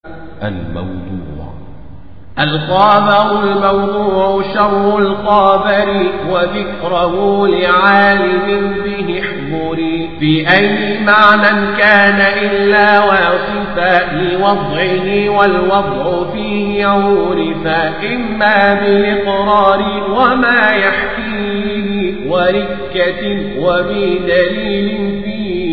الموضوع الخابر الموضوع شر الخابر وذكره لعالم به احضري في أي معنى كان إلا واصفا لوضعه والوضع فيه عورفا إما بالإقرار وما يحكيه وركة وبدليل فيه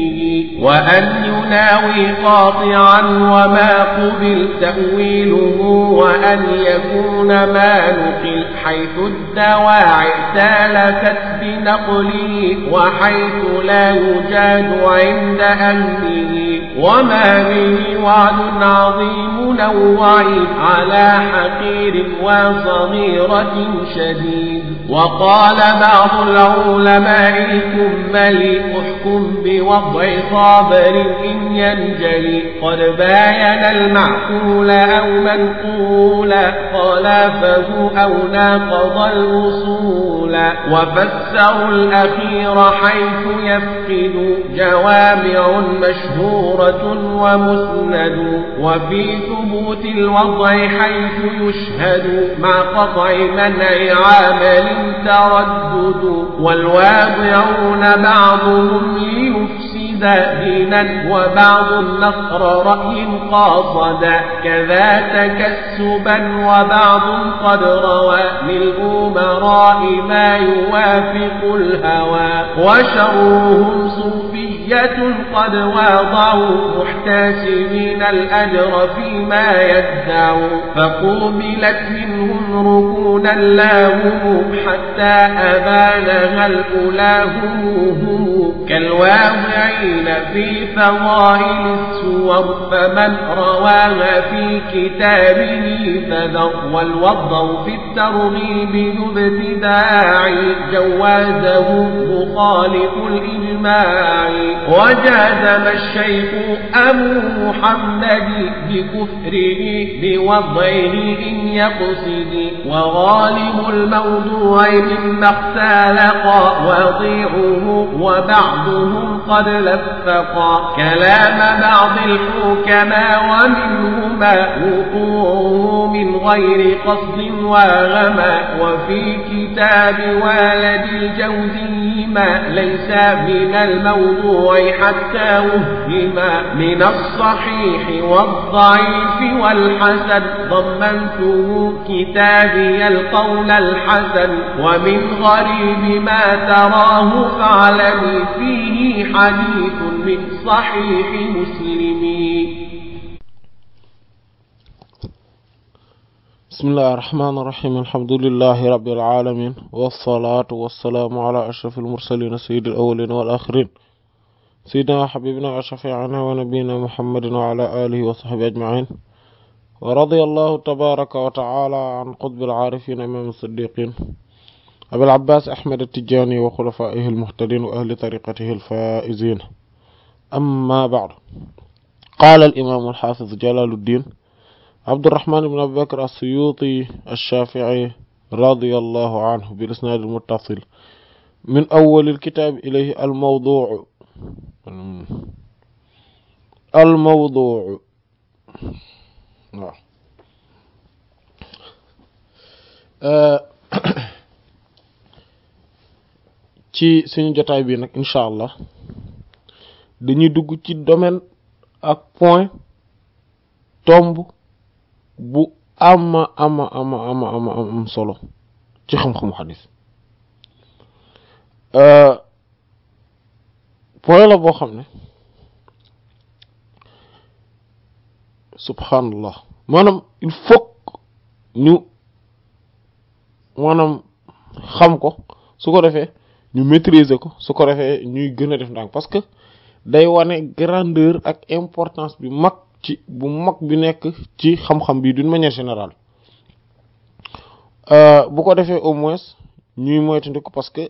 وأن يناوي قاطعا وما قبل تأويله وأن يكون ما نقل حيث الدواعي سالكت بنقله وحيث لا يجاد عند أهله وما به وعد عظيم نوعي على حقير وصغيرة شديد وقال بعض العلماء الكمل احكم بوضع صابر إن ينجلي قد باين المعقول أو منقولا خلافه أو ناقض الوصول وفسروا الأخير حيث يفقد جوامع مشهورة ومسند وفي ثبوت الوضع حيث يشهد مع قطع منع عامل تردد والواضعون بعضهم ليفسد دينا وبعض النصر رأي قاصدا كذا تكسبا وبعض قد روى للأمراء ما يوافق الهوى وشرهم صوفية قد واضعوا محتسبين الأجر فيما يدعوا فقوبلت منهم ركونا لاهم حتى أبانها الأولى هم كالواضعين في فضائل السور فمن رواها في كتابه فذر والوضع في الترغيب ذو ابتداع جوازه مخالف الإجماع وجازم الشيخ أبو محمد بكفره بوضعه إن يقصد وغالب الموضوع مما اختلق وضيعه وبعضهم قد لفقا كلام بعض الحكماء ومنهما وقوعه من غير قصد وغما وفي كتاب والد الجوزي ما ليس من الموضوع حتى وهما من الصحيح والضعيف والحسن ضمنته كتابي القول الحسن ومن غريب ما تراه فاعلمي فيه حديث من صحيح مسلم بسم الله الرحمن الرحيم الحمد لله رب العالمين والصلاة والسلام على أشرف المرسلين سيد الأولين والآخرين سيدنا وحبيبنا وشفيعنا ونبينا محمد وعلى آله وصحبه أجمعين ورضي الله تبارك وتعالى عن قطب العارفين إمام الصديقين أبي العباس أحمد التجاني وخلفائه المهتدين وأهل طريقته الفائزين أما بعد قال الإمام الحافظ جلال الدين عبد الرحمن بن أبي بكر السيوطي الشافعي رضي الله عنه بالإسناد المتصل من أول الكتاب إليه الموضوع الموضوع ci suñu jotaay bi nag incha allah dañuy dugg ci domaine ak point tomb bu ama ama ama ama ama am solo ci xam-xamu xadis point la boo xam ne subhanallah maanaam il faut ñu maanaam xam ko su ko defee ñu maîtriser ko su ko defee ñuy gën a def ndànk parce que day wane grandeur ak importance bi mag ci bu mag bi nekk ci xam-xam bi d'une manière générale bu ko defee au moins ñuy moytandiku parce que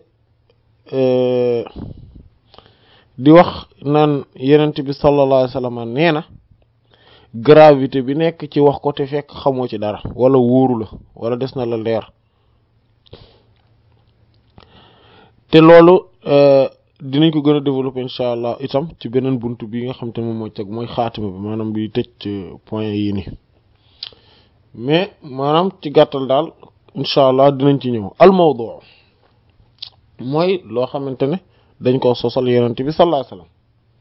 di wax naan yenent bi sallallahu alayhi wasallam nee na gravité bi nekk ci wax ko te fekk xamoo ci dara wala wóoru la wala des na la leer te loolu dinañ ko gën a développer incha allah itam ci beneen buntu bi nga xam te moom mooy teg mooy xaatima bi maanaam bi tëj point yii nii mais maanaam ci gàttal daal incha allah dinañ ci ñëw al mawdu mooy loo xamante ne dañ koo sosal yonent bi sallallahu alayhi wasallam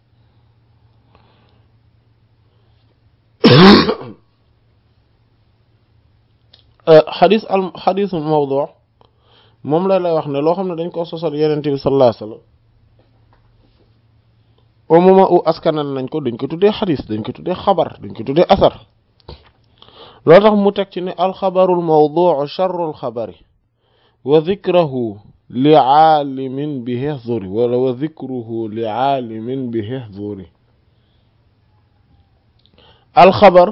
xadis al xadis mawdu moom la lay wax ne loo xam ne dañ koo sosal yonent bi sallallahu alayhi wasallam au moment où askanal nañ ko dañ ko tuddee xadis dañ ko tuddee xabar dañ ko tuddee asar loo tax mu teg ci ne alxabarul mawduu charrul xabari wa dikrahu li aalimin bi hexzuri wala wa dikruhu li aalimin bi hexzuri alxabar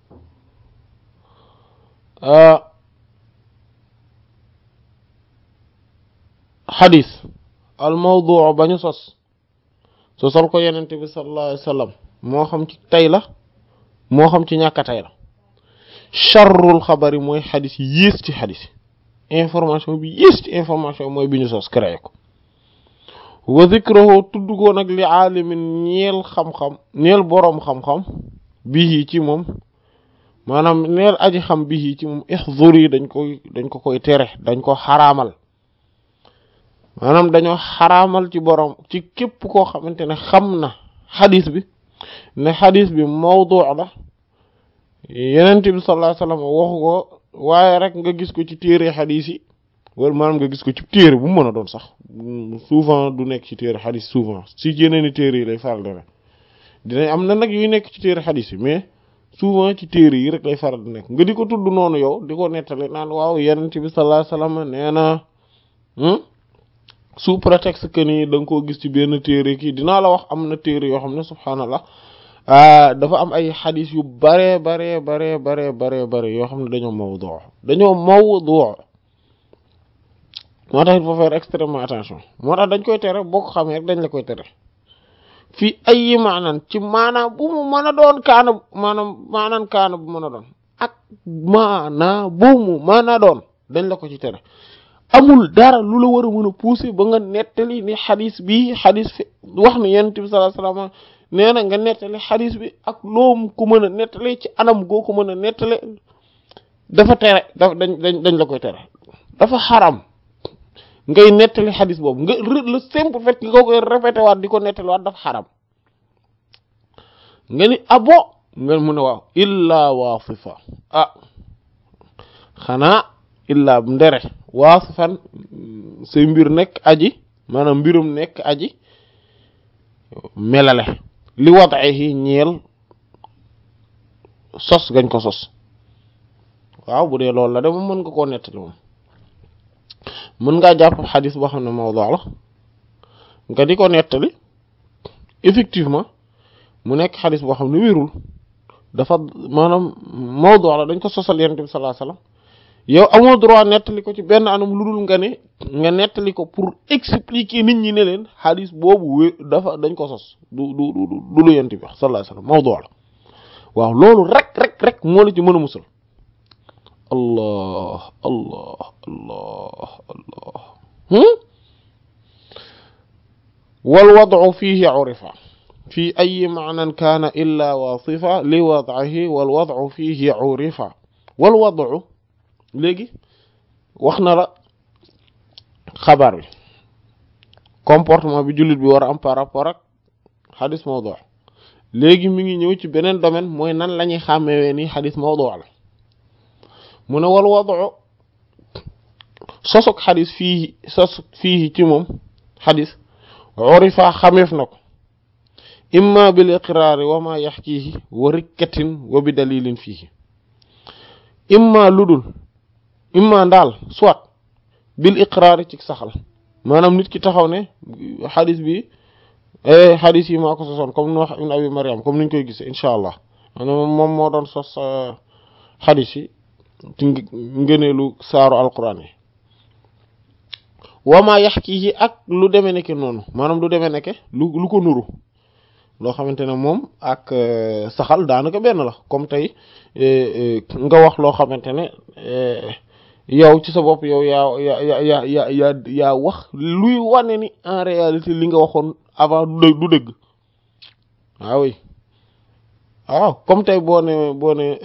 xadis al mawduu bañu sos sosal ko yenent bi sallallahu alayhi wa sallam moo xam ci tey la moo xam ci ñàkk a tey la charrul xabari mooy xadis yi yées ci xadis yi information bi yées ci information mooy bi ñu sos créé ko wa zikrahu tudd ko nag li aalimin ñeel xam-xam ñeel boroom xam-xam bii ci moom maanaam neel aji xam bii ci moom ixzur yi dañ koy dañ ko koy tere dañ ko xaraamal maanaam dañoo xaraamal ci boroom ci képp koo xamante ne xam na xadis bi ne xadis bi mawdu la yenent bi sallallahu alayhi wasallam waxu ko waaye rek nga gis ko ci téere xadis yi wala maanaam nga gis ko ci téere bu mu mën a doon sax souvent du nekk ci téere xadis souvent si yeneen i téere yi lay faral di nekk dinañ am na nag yuy nekk ci téere xadis yi mais souvent ci téere yi rek lay faral di nekk nga di ko tudd noonu yow di ko nettali naan waaw yenent bi sallallahu alayhi wasallam nee na sous prétexte que ni da nga koo gis ci benn téere kii dinaa la wax am na téere yoo xam ne subhaanallah dafa am ay xadis yu bare bare bare bare bare bare yoo xam ne dañoo mawdu dañoo mawdu moo tax il faut faire extrêmement attention moo tax dañ koy tere boo ko xamee rek dañ la koy tere fii ay maanaan ci maanaam bu mu mën a doon kaana maanaam maanaan kaana bu mën a doon ak maanaa bu mu mën a doon dañ la ko ci tere amul dara lu la war a mën a pousser ba nga nettali ni xadis bi xadis fi wax ni yonent bi sallallahu alayhi wasallam nee na nga nettali xadis bi ak loom ko mën a nettali ci anam goo ko mën a nettali dafa tere dafa dañ dañ dañ la koy tere dafa xaram ngay nettali xadis boobu nga le simple fait nga koy répété waat di ko nettali waat dafa xaram nga ni abo nga mun a waaw illa waasifa ah xanaa illa ndere waasifan say mbir nekk aji maanaam mbirum nekk aji melale li wadahi ñeel sos gañ ko sos waaw bu dee loolu la de moom mën nga koo nettali moom mën ngaa jàpp xadis boo xam ne mawdu la nga di ko nettali effectivement mu nekk xadis boo xam ne wérul dafa maanaam mawdu la dañ ko sosal yonent bi sallallahu alayhi wasallam yow amoo droit nettali ko ci benn anam lu dul nga ne nga nettali ko pour expliquer nit ñi ne leen xadis boobu wé dafa dañ ko sos du du du du lu yonent bi sallallahu alayhi wasallam mawdu la waaw loolu rek rek rek moo la ci mën a musal allah allah allah allah wal wad'u fihi urifa fi ay ma'nan kana illa wasifa li wad'ihi wal wad'u fihi urifa wal wad'u léegi wax na la xabaar bi comportement bi jullit bi war a am par rapport ak xadis mawdu léegi mi ngi ñëw ci beneen domaine mooy nan la ñuy xàmmewee ni xadis mawdu la mu ne wal wadu sosok xadis fii sosok fii ci moom xadis urifa xameef na ko imma bil iqraari wa ma yaxkiihi wa rikkatin wa bi dalilin fiihi imma ludul imma ndaal soit bil iqraari ci saxal maanaam nit ki taxaw ne xadis bi xadis yi maa ko sosoon comme nu wax ibn abi mariam comme niñ koy gisee incha allah maanaam moom moo doon sos xadis yi ci ngëneelu saaru alquran yi wama yax kii ak lu demee nekke noonu maanaam lu demee nekke lu lu ko nuru loo xamante ne moom ak saxal daanaka benn la comme tey nga wax loo xamante ne yow ci sa bopp yow yaa yaa yaa yaa yaa yaa wax luy wane ni en réalité li nga waxoon avant du dëgg du dëgg waaw oui waaw comme tey boo ne boo ne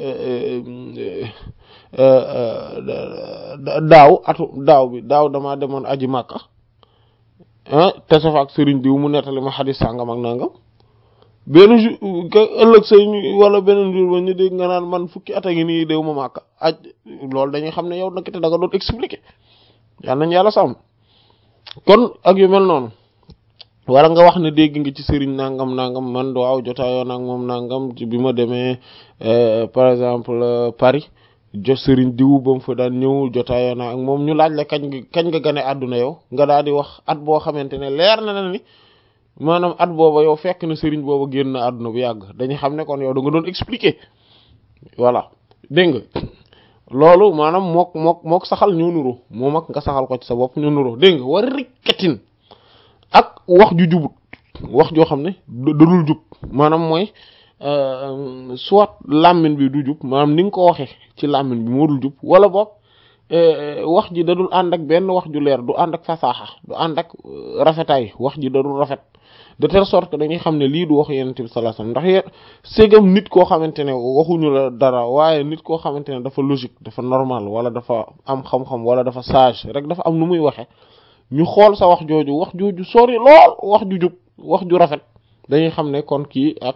daaw atu daaw bi daaw damaa demoon aji màkka ah te sa fa ak sëriñ diw mu nettali ma xadis sàngam ak nangam benn jour ëllëg say wala beneen jour ba ñu dégg nga naan man fukki at a ngi nii déw ma màkka aj loolu dañuy xam ne yow nag te da nga doon expliquer yal nañ yàlla sàmm kon ak yu mel noonu wala nga wax ne dégg nga ci sëriñ nangam nangam man waaw jotaayoo nag moom nangam bi ma demee par exemple Paris jot sëriñ diw ba mu fa daan ñëw jotaayoo na ak moom ñu laaj la kañ nga kañ nga gane àdduna yow nga daal di wax at boo xamante ne leer na na ni maanaam at booba yow fekk na sëriñ booba génn na àdduna bu yàgg dañuy xam ne kon yow da nga doon expliquer voilà dégg nga loolu maanaam mook mook mook saxal ñoo nuroo moom ak nga saxal ko ci sa bopp ñoo nuroo dégg nga war rikkatin ak wax ju jubut wax joo xam ne dadul jub maanaam mooy soit làmmiñ bi du jub maanaam ni nga ko waxee ci làmmiñ bi moo dul jub wala boog wax ji dadul ànd ak benn wax ju leer du ànd ak fasaaxa du ànd ak rafetaay wax ji dadul rafet de telle sorte que dañuy xam ne lii du wax yonent bi sallallahu alayhi wasallam ndax yéen ségam nit koo xamante ne waxuñu la dara waaye nit koo xamante ne dafa logique dafa normal wala dafa am xam-xam wala dafa sage rek dafa am nu muy waxe ñu xool sa wax jooju wax jooju sori lool wax ju jub wax ju rafet dañuy xam ne kon kii ak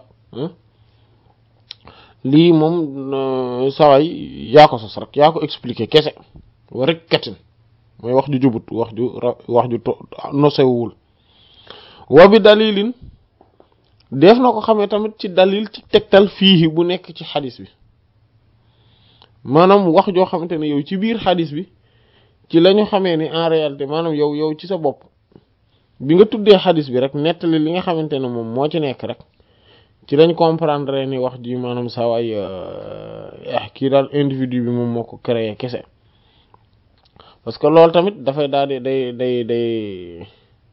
lii moom saway yaa ko sos rek yaa ko expliquer kese wa rek katin mooy wax ju jubut wax ju wax ju nosewul wa bi dalilin def na ko xamee tamit ci dalil ci tegtal fii bu nekk ci xadis bi maanaam wax joo xamante ne yow ci biir xadis bi ci la ñu xamee ni en réalité maanaam yow yow ci sa bopp bi nga tuddee xadis bi rek nettali li nga xamante ne moom moo ci nekk rek ci lañ comprendre ni wax ji maanaam saa waay kii daal individu bi moom moo ko créé kese parce que loolu tamit dafay daal di day day day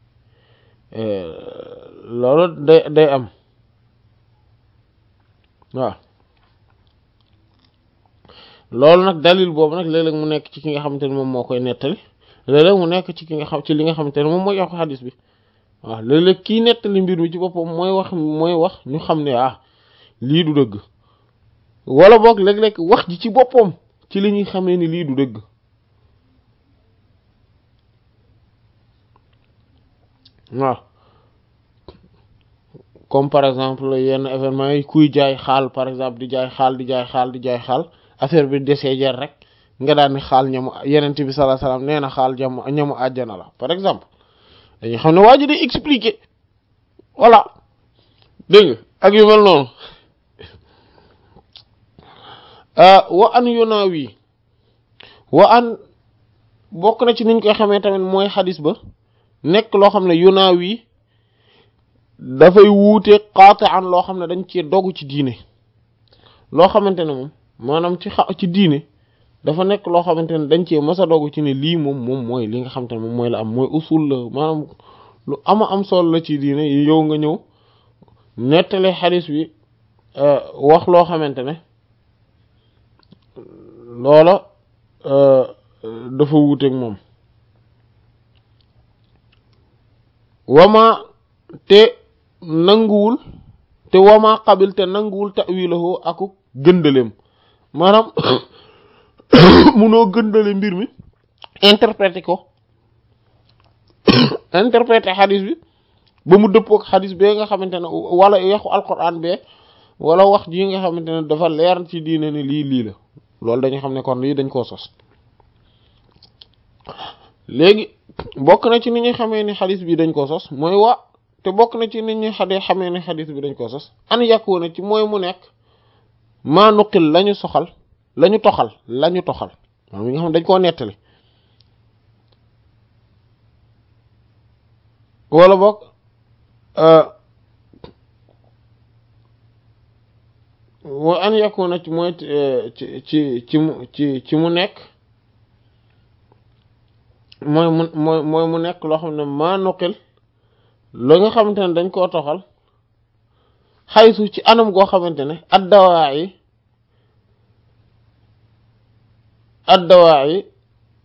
loolu day day am waaw loolu nag dalil boobu nag léeg-léeg mu nekk ci ki nga xamante ne moom moo koy nettali léeg-léeg mu nekk ci ki nga xam ci li nga xamante ne moom mooy yokk xadis bi waaw léeg-léeg kii nettali mbir mi ci boppam mooy wax mooy wax ñu xam ne ah lii du dëgg wala boog léeg-léeg wax ji ci boppam ci li ñuy xamee ni lii du dëgg waaw comme par exemple yenn événement yi kuy jaay xaal par exemple di jaay xaal di jaay xaal di jaay xaal affaire bi desee jar rek nga daan ni xaal ñamu yenent bi sallallahu alayhi wasallam nee na xaal ñamu ñamu àjjana la par exemple dañuy xam ne waa ji day expliquer voilà dégg nga ak yu mel noonu wa an yunawi wa an bokk na ci niñ koy xamee tamit mooy xadis ba nekk loo xam ne yunawi dafay wuute qati'an loo xam ne dañ cee dogu ci diine loo xamante ne moom maanaam ci xa ci diine dafa nekk loo xamante ne dañ cee mës a dogu ci ne lii moom moom mooy li nga xamante ne moom mooy la am mooy usul la maanaam lu ama am solo la ci diine yow nga ñëw nettali xadis bi wax loo xamante ne loola dafa wuuteeg moom wama te nanguwul te wama qabil te nanguwul ta'wilahu aku gëndaleem maanaam munoo gëndale mbir mi interpréter ko interpréter xadis bi ba mu dëppook xadis bee nga xamante ne wala yaxu alquran bee wala wax ji nga xamante ne dafa leer ci diine ni lii lii la loolu dañu xam ne kon lii dañ koo sos léegi bokk na ci ni ñuy xamee ni xadis bi dañ koo sos mooy wa te bokk na ci nit ñi xadee xamee ne xadis bi dañ koo sos an yàkku na ci mooy mu nekk maa nuqil lañu soxal lañu toxal lañu toxal maanaam yi nga xam ne dañ koo nettali wala boog wa an yàkku na ci mooy ci ci ci mu ci ci mu nekk mooy mu mooy mooy mu nekk loo xam ne maa nuqil la nga xamante ne dañ koo toxal xaysu ci anam goo xamante ne addawaa yi addawaa yi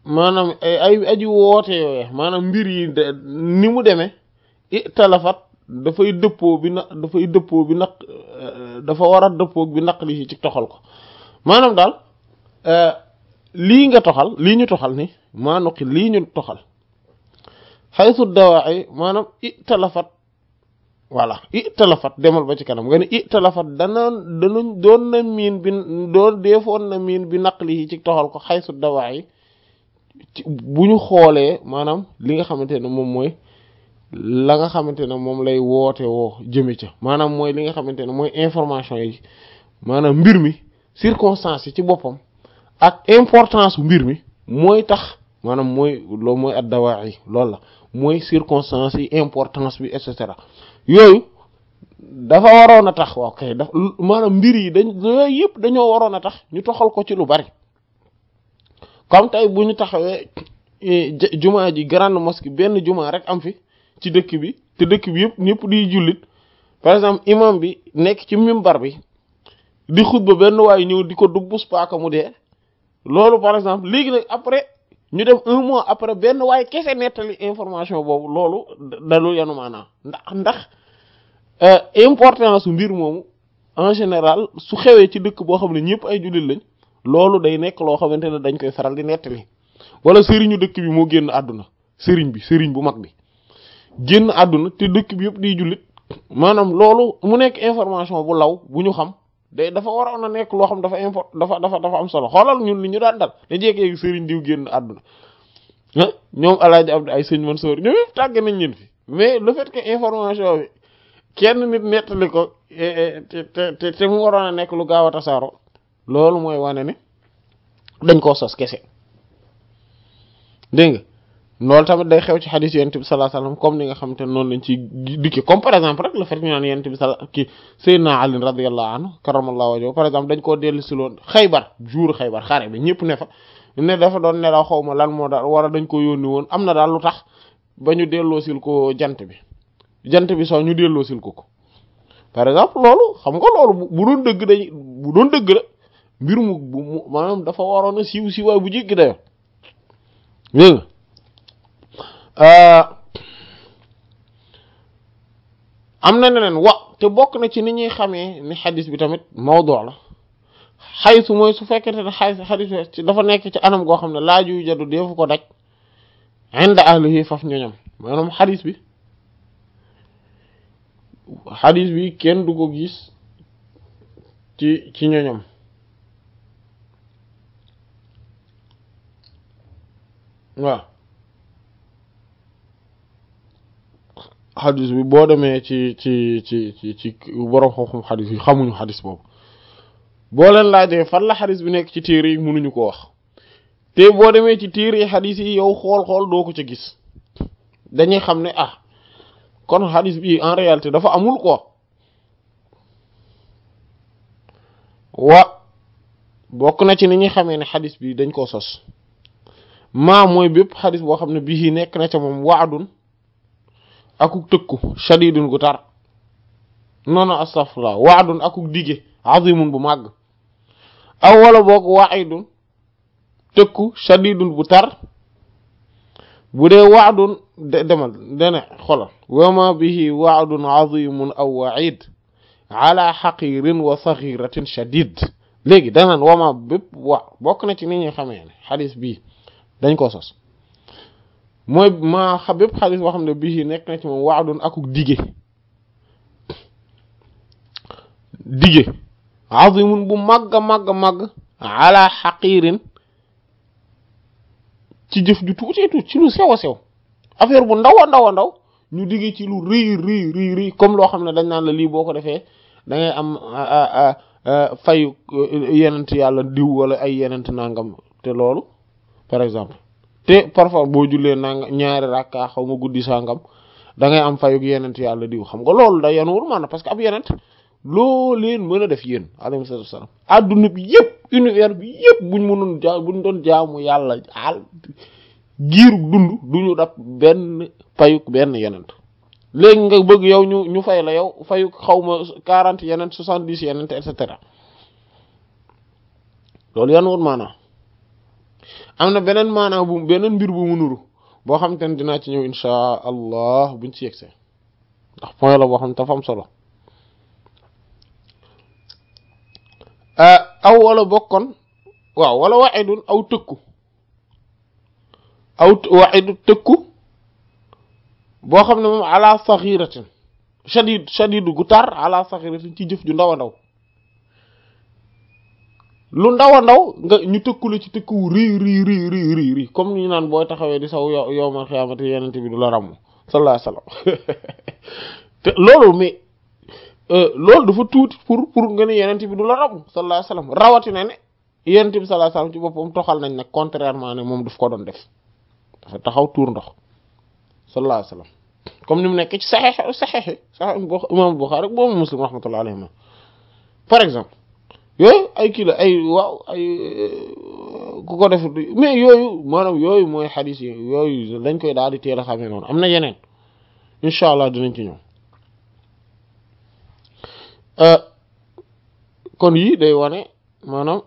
maanaam ay aji woote yooye maanaam mbir yi ni mu demee i talafat dafay dëppoo bi na dafay dëppoo bi naq dafa war a dëppoo bi naq li ci toxal ko maanaam daal lii nga toxal lii ñu toxal ni maa nuqi lii ñu toxal xaysu dawaayi maanaam i talafat voilà i talafat demal ba ci kanam nga ne i talafat dana danañ doon na miin bi doon deefoon na miin bi naq li ci toxal ko xaysu dawaayi bu ñu xoolee maanaam li nga xamante ne moom mooy la nga xamante ne moom lay woote woo jëme ca maanaam mooy li nga xamante ne mooy information yi maanaam mbir mi circonstance yi ci boppam ak importance mbir mi mooy tax maanaam mooy loolu mooy ad dawaa yi loolu la mooy circonstance yi importance bi et cetera yooyu dafa waroon a tax waaw kay daf maanaam mbir yi dañ yooyu yëpp dañoo waroon a tax ñu toxal ko ci lu bari comme tey bu ñu taxawee jumaa ji grande mosquée benn jumaa rek am fi ci dëkk bi te dëkk bi yëpp ñëpp di jullit par exemple imam bi nekk ci mimbar bi di xutba benn waaye ñëw di ko dubbus paaka mu dee loolu par exemple léegi nag après ñu dem un mois après benn waaye kese nettali information boobu loolu dalu yanu maanaam ndax ndax importance su mbir moomu en général su xewee ci dëkk boo xam ne ñëpp ay jullit lañ loolu day nekk loo xamante ne dañ koy faral di nettali wala sëriñu dëkk bi moo génn àdduna sëriñ bi sëriñ bu mag bi génn àdduna te dëkk bi yëpp di jullit maanaam loolu mu nekk information bu law bu ñu xam day dafa waroon a nekk loo xam dafa import dafa dafa dafa am solo xoolal ñun li ñu daan dal da jékkee sëriñ diw génn àdduna ah ñoom alaaji abdi ay sëñ Mansour ñoom yëpp tàgg nañ leen fi mais le fait que information bi kenn nit nettali ko te te te mu waroon a nekk lu gaaw a tasaaro loolu mooy wane ne dañ koo sos kese dégg nga loolu tamit day xew ci xadis yonent bi sallallahu alayhi wasallam comme ni nga xamante ne noonu lañ ci dikke comme par exemple rek le fait ñu naan yonent bi sala ki Seydina Ali radiyallahu anhu karamallahu wajhu par exemple dañ koo dellu si loon xaybar jour xaybar xare bi ñëpp ne fa ne dafa doon nelaw xaw ma lan moo daal wala dañ ko yónni woon am na daal lu tax ba ñu delloosil ko jant bi jant bi soo ñu delloosil ko ko par exemple loolu xam nga loolu bu doon dëgg dañ bu doon dëgg la mbir mu bu maanaam dafa waroon a siiw siiwaay bu jéggi dayo dégg nga am na neneen wa te bokk na ci ni ñuy xamee ni xadis bi tamit mawdu la xaysu mooy su fekkente ne xay xadis bi dafa nekk ci anam goo xam ne laaju jadu defu ko daj inda ahlihi faf ñoñam maanaam xadis bi xadis bi kenn du ko gis ci ci ñoñam waaw xadis bi boo demee ci ci ci ci ci borom xam-xam xadis yi xamuñu xadis boobu boo leen laajee fan la xadis bi nekk ci téere yi mënuñu ko wax te boo demee ci téere yi xadis yi yow xool-xool doo ko ca gis dañuy xam ne ah kon xadis bi en réalité dafa amul quoi wa bokk na ci ni ñuy xamee ne xadis bi dañ koo sos maa mooy bépp xadis boo xam ne bii nekk na ca moom waadun akuk tëkku shadidun gu tar noonu astaghfirullah waadun akuk dige azimun bu màgg aw wala boog waidun tëkku shadidun bu tar bu dee waadun de demal dene xolal wama bihi waadun azimun aw waid ala xaqirin wa saxiratin shadid léegi danaan wama bépp wa bokk na ci ni ñuy xamee ne xadis bii dañ ko sos mooy maa xa bépp xadis boo xam ne bii nekk na ci moom waadun akuk dige dige azimun bu màgg a màgg a màgg ala xaqirin ci jëf ju tuutee tuut ci lu sew a sew affaire bu ndaw a ndaw a ndaw ñu dige ci lu rëy rëy rëy rëy comme loo xam ne dañ naan la lii boo ko defee da ngay am fayu yenent yàlla diw wala ay yenent nangam te loolu par exemple te parfois boo jullee nanga ñaari rakka xaw ma guddi sangam da ngay am fayug yenent yàlla diw xam nga loolu da yanuwul maanaam parce que ab yenent loo leen mën a def yéen alayhi salaatu wasalaam adduna bi yëpp univers bi yëpp buñ mënoon ja buñ doon jaamu yàlla al giiru dund duñu dab benn payug benn yenent léegi nga bëgg yow ñu ñu fay la yow fayug xaw ma quarante yenent soixante dix yenent et cetera loolu yanuwul maanaam am na beneen maanaam bu beneen mbir bu mu nuru boo xam te ne dinaa ci ñëw insha allah buñ ci yegsee ndax point la boo xam ne dafa am solo aw wala bokkoon waaw wala wa'idun aw tëkku aw wa'idu tëkku boo xam ne moom ala saghiratin shadid shadidu gu tar ala saghiratin ci jëf ju ndaw a ndaw lu ndaw a ndaw nga ñu tëkku la ci tëkku wu rii rii rii rii rii rii comme ni ñu naan booy taxawee di saw yow yow man xiyaamati yenente bi du la ràmm sallallahu alayhi wasallam te loolu mais loolu dafa tuuti pour pour nga ne yenente bi du la ràmm sallallahu alayhi wasallam rawatina ne yenente bi sallallahu alayhi wasallam ci boppam toxal nañ nag contrairement ne moom daf ko doon def dafa taxaw tuur ndox sallallahu alayhi wasallam comme ni mu nekk ci saxeex saxeex saxeex imam Bukhari boobu Muslim rahmatullahi alayhi par exemple yooyu ay kii la ay waaw ay ku ko def mais yooyu maanaam yooyu mooy xadis yi yooyu dañ koy daal di teel a xamee noonu am na yeneen incha allah dinañ ci ñëw kon yii day wane maanaam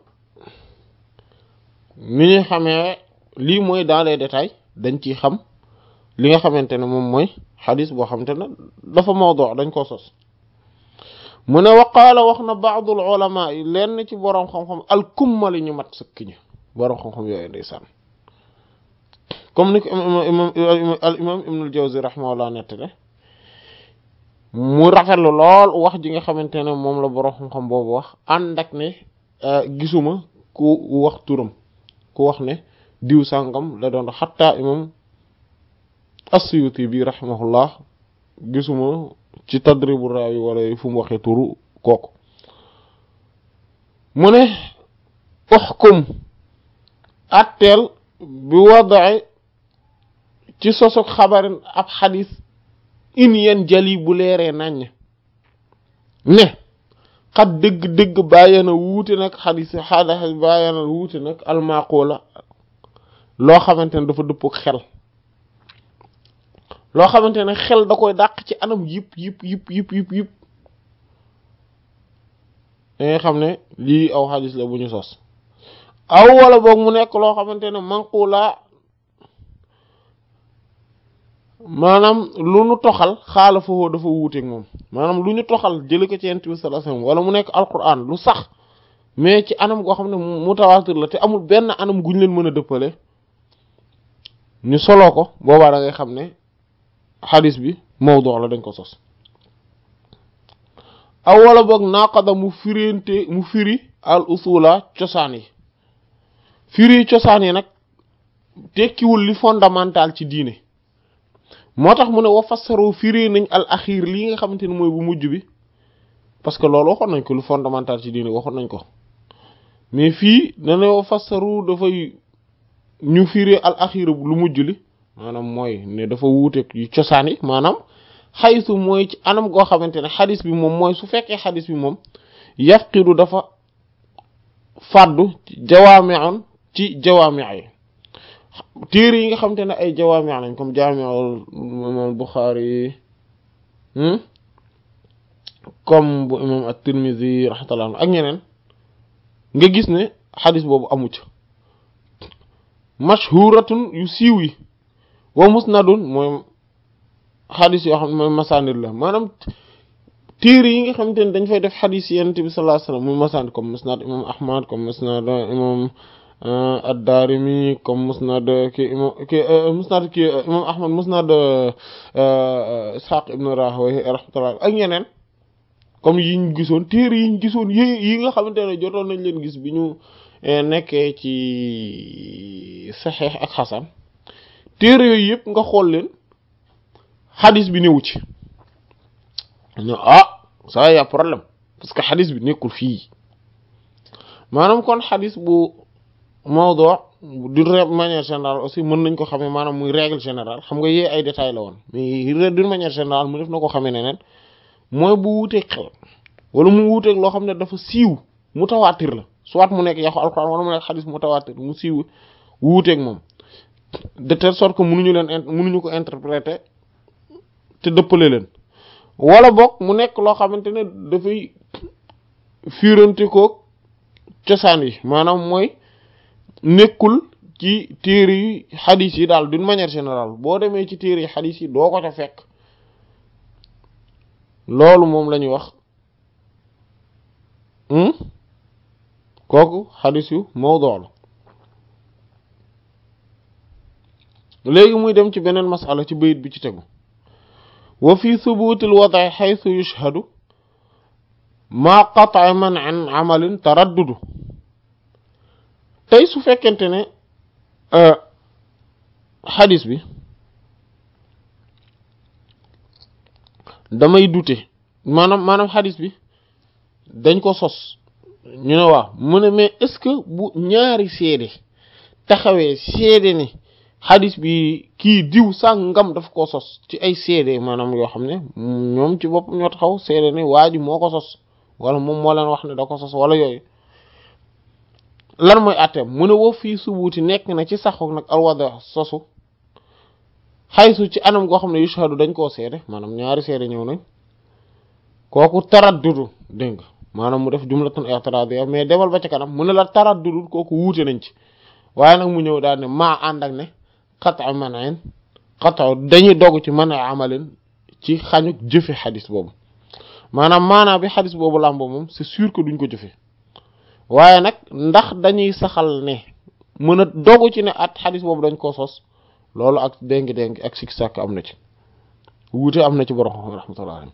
ni ñuy xamee lii mooy dans les détails dañ ciy xam li nga xamante ne moom mooy xadis boo xamante ne dafa mawdu dañ koo sos mu ne waqaala wax na baadul ulama yi lenn ci boroom xam-xam alkummali ñu mat sëkk ñi boroom xam-xam yooyu ndeysaan comme ni ko imam al imam ibn al jawzi rahimahullah nettale mu rafetlu lool wax ji nga xamante ne moom la boroom xam-xam boobu wax ànd ak ne gisuma ku wax turam ku wax ne diw sàngam la doon xatta imam as-suyuti bi rahimahullah gisuma ci tadribu raawi wala fu mu waxee turu kooku mu ne uxkum atteel bi wadaay ci sosog xabarin ab xadis in yen jali bu leeree naññ ne xat dëgg-dëgg bàyyena wuute nag xadis xadis bàyyena wuute nag almaqula loo xamante ne dafa dëppog xel loo xamante ne xel da koy dàq ci anam yëpp yëpp yëpp yëpp yëpp yëpp da ngay xam ne lii aw xadis la bu ñu sos aw wala boog mu nekk loo xamante ne manqula maanaam lu ñu toxal xaala foofu dafa wuuteeg moom maanaam lu ñu toxal jële ko ci yonent bi sallallahu alayhi wasallam wala mu nekk alquran lu sax mais ci anam goo xam ne mutawaatir la te amul benn anam guñ leen mën a dëppale ñu soloo ko boobaa da ngay xam ne xadis bi mawdu la dañ ko sos aw wala boog naqada mu firinte mu firi al usula cosaan yi firi cosaan yi nag tekkiwul li fondamental ci diine moo tax mu ne wa fassaru firi nañ al axir lii nga xamante ne mooy bu mujj bi parce que loolu waxoon nañ ko lu fondamental ci diine waxoon nañ ko mais fii dana wa fassaru dafay ñu firi al axir lu mujj li maanaam mooy ne dafa wuuteeg yu cosaan yi maanaam xaysu mooy ci anam goo xamante ne xadis bi moom mooy su fekkee xadis bi moom yafqidu dafa fàddu jawaami'un ci jawaami' yi téere yi nga xamante ne ay jawaami' lañ comme jaami'ul imam Bukhari comme bu imam at-Tirmidhi rahmatullah ak ñeneen nga gis ne xadis boobu amu ca mashhuratun yu siiw yi wa musnadun mooy xadis yoo xam ne mooy masanid la maanaam téere yi nga xamante ne dañ fay def xadis yonent bi sallallahu alayhi wasallam muy masanid comme musnad imam ahmad comme musnad imam ad-darimi comme musnad ki imam ki musnad ki imam ahmad musnad ishaq ibn rahawayh rahmatullah ak ñeneen comme yi ñu gisoon téere yi ñu gisoon yi yi nga xamante ne jotoon nañ leen gis bi ñu nekkee ci saxeex ak xasan téere yooyu yëpp nga xool leen xadis bi newu ci ñu ah ça y a problème parce que xadis bi nekkul fii maanaam kon xadis bu mawdu d'une manière générale aussi mën nañ ko xamee maanaam muy règle générale xam nga yee ay détails la woon mais d'une manière générale mu def na ko xamee neneen mooy bu wuuteeg xel wala mu wuuteeg loo xam ne dafa siiw mutawaatir la soit mu nekk yaxu alxuraan wala mu nekk xadis mutawaatir mu siiw wuuteeg moom de telle sorte que mënuñu leen mënuñu ko interpréter te dëppale leen wala boog mu nekk loo xamante ne dafay fiirante ko cosaan yi maanaam mooy nekkul ci téere yi xadis yi daal d'une manière générale boo demee ci téere yi xadis yi doo ko ca fekk loolu moom la ñuy wax kooku xadis yu mawdu la léegi muy dem ci beneen masala ci bayit bi ci tegu wa fi thubutil wada'i haythu yushhadu ma qat'a man an amalin taraddudu tey su fekkente ne xadis bi damay dute maanaam maanaam xadis bi dañ ko sos ñu ne waaw mu ne mais est-ce que bu ñaari seede taxawee seede ne xadis bi kii diw sàngam daf ko sos ci ay seede maanaam yoo xam ne ñoom ci bopp ñoo taxaw seede ne waa ji moo ko sos wala moom moo leen wax ne da ko sos wala yooyu lan mooy àtteem mu ne woo fii subuuti nekk na ci saxu nag alwada sosu xaysu ci anam goo xam ne yushhadu dañ koo seede maanaam ñaari seede ñëw nañ kooku taraddudu dégg nga maanaam mu def jumlatun i'tiradiyya mais demal ba ci kanam mu ne la taraddudul kooku wuute nañ ci waaye nag mu ñëw daal ne maa ànd ak ne qat'u man'in qat'u dañuy dogg ci man amalin ci xañuk jëfe xadis boobu maanaam maanaam bi xadis boobu làmbo moom c'est sûr que duñ ko jëfe waaye nag ndax dañuy saxal ne mën a dogu ci ne at xadis boobu dañ koo sos loolu ak déngi-déngi ak sik sàkk am na ci wuute am na ci borom xam rahmatullah alayhi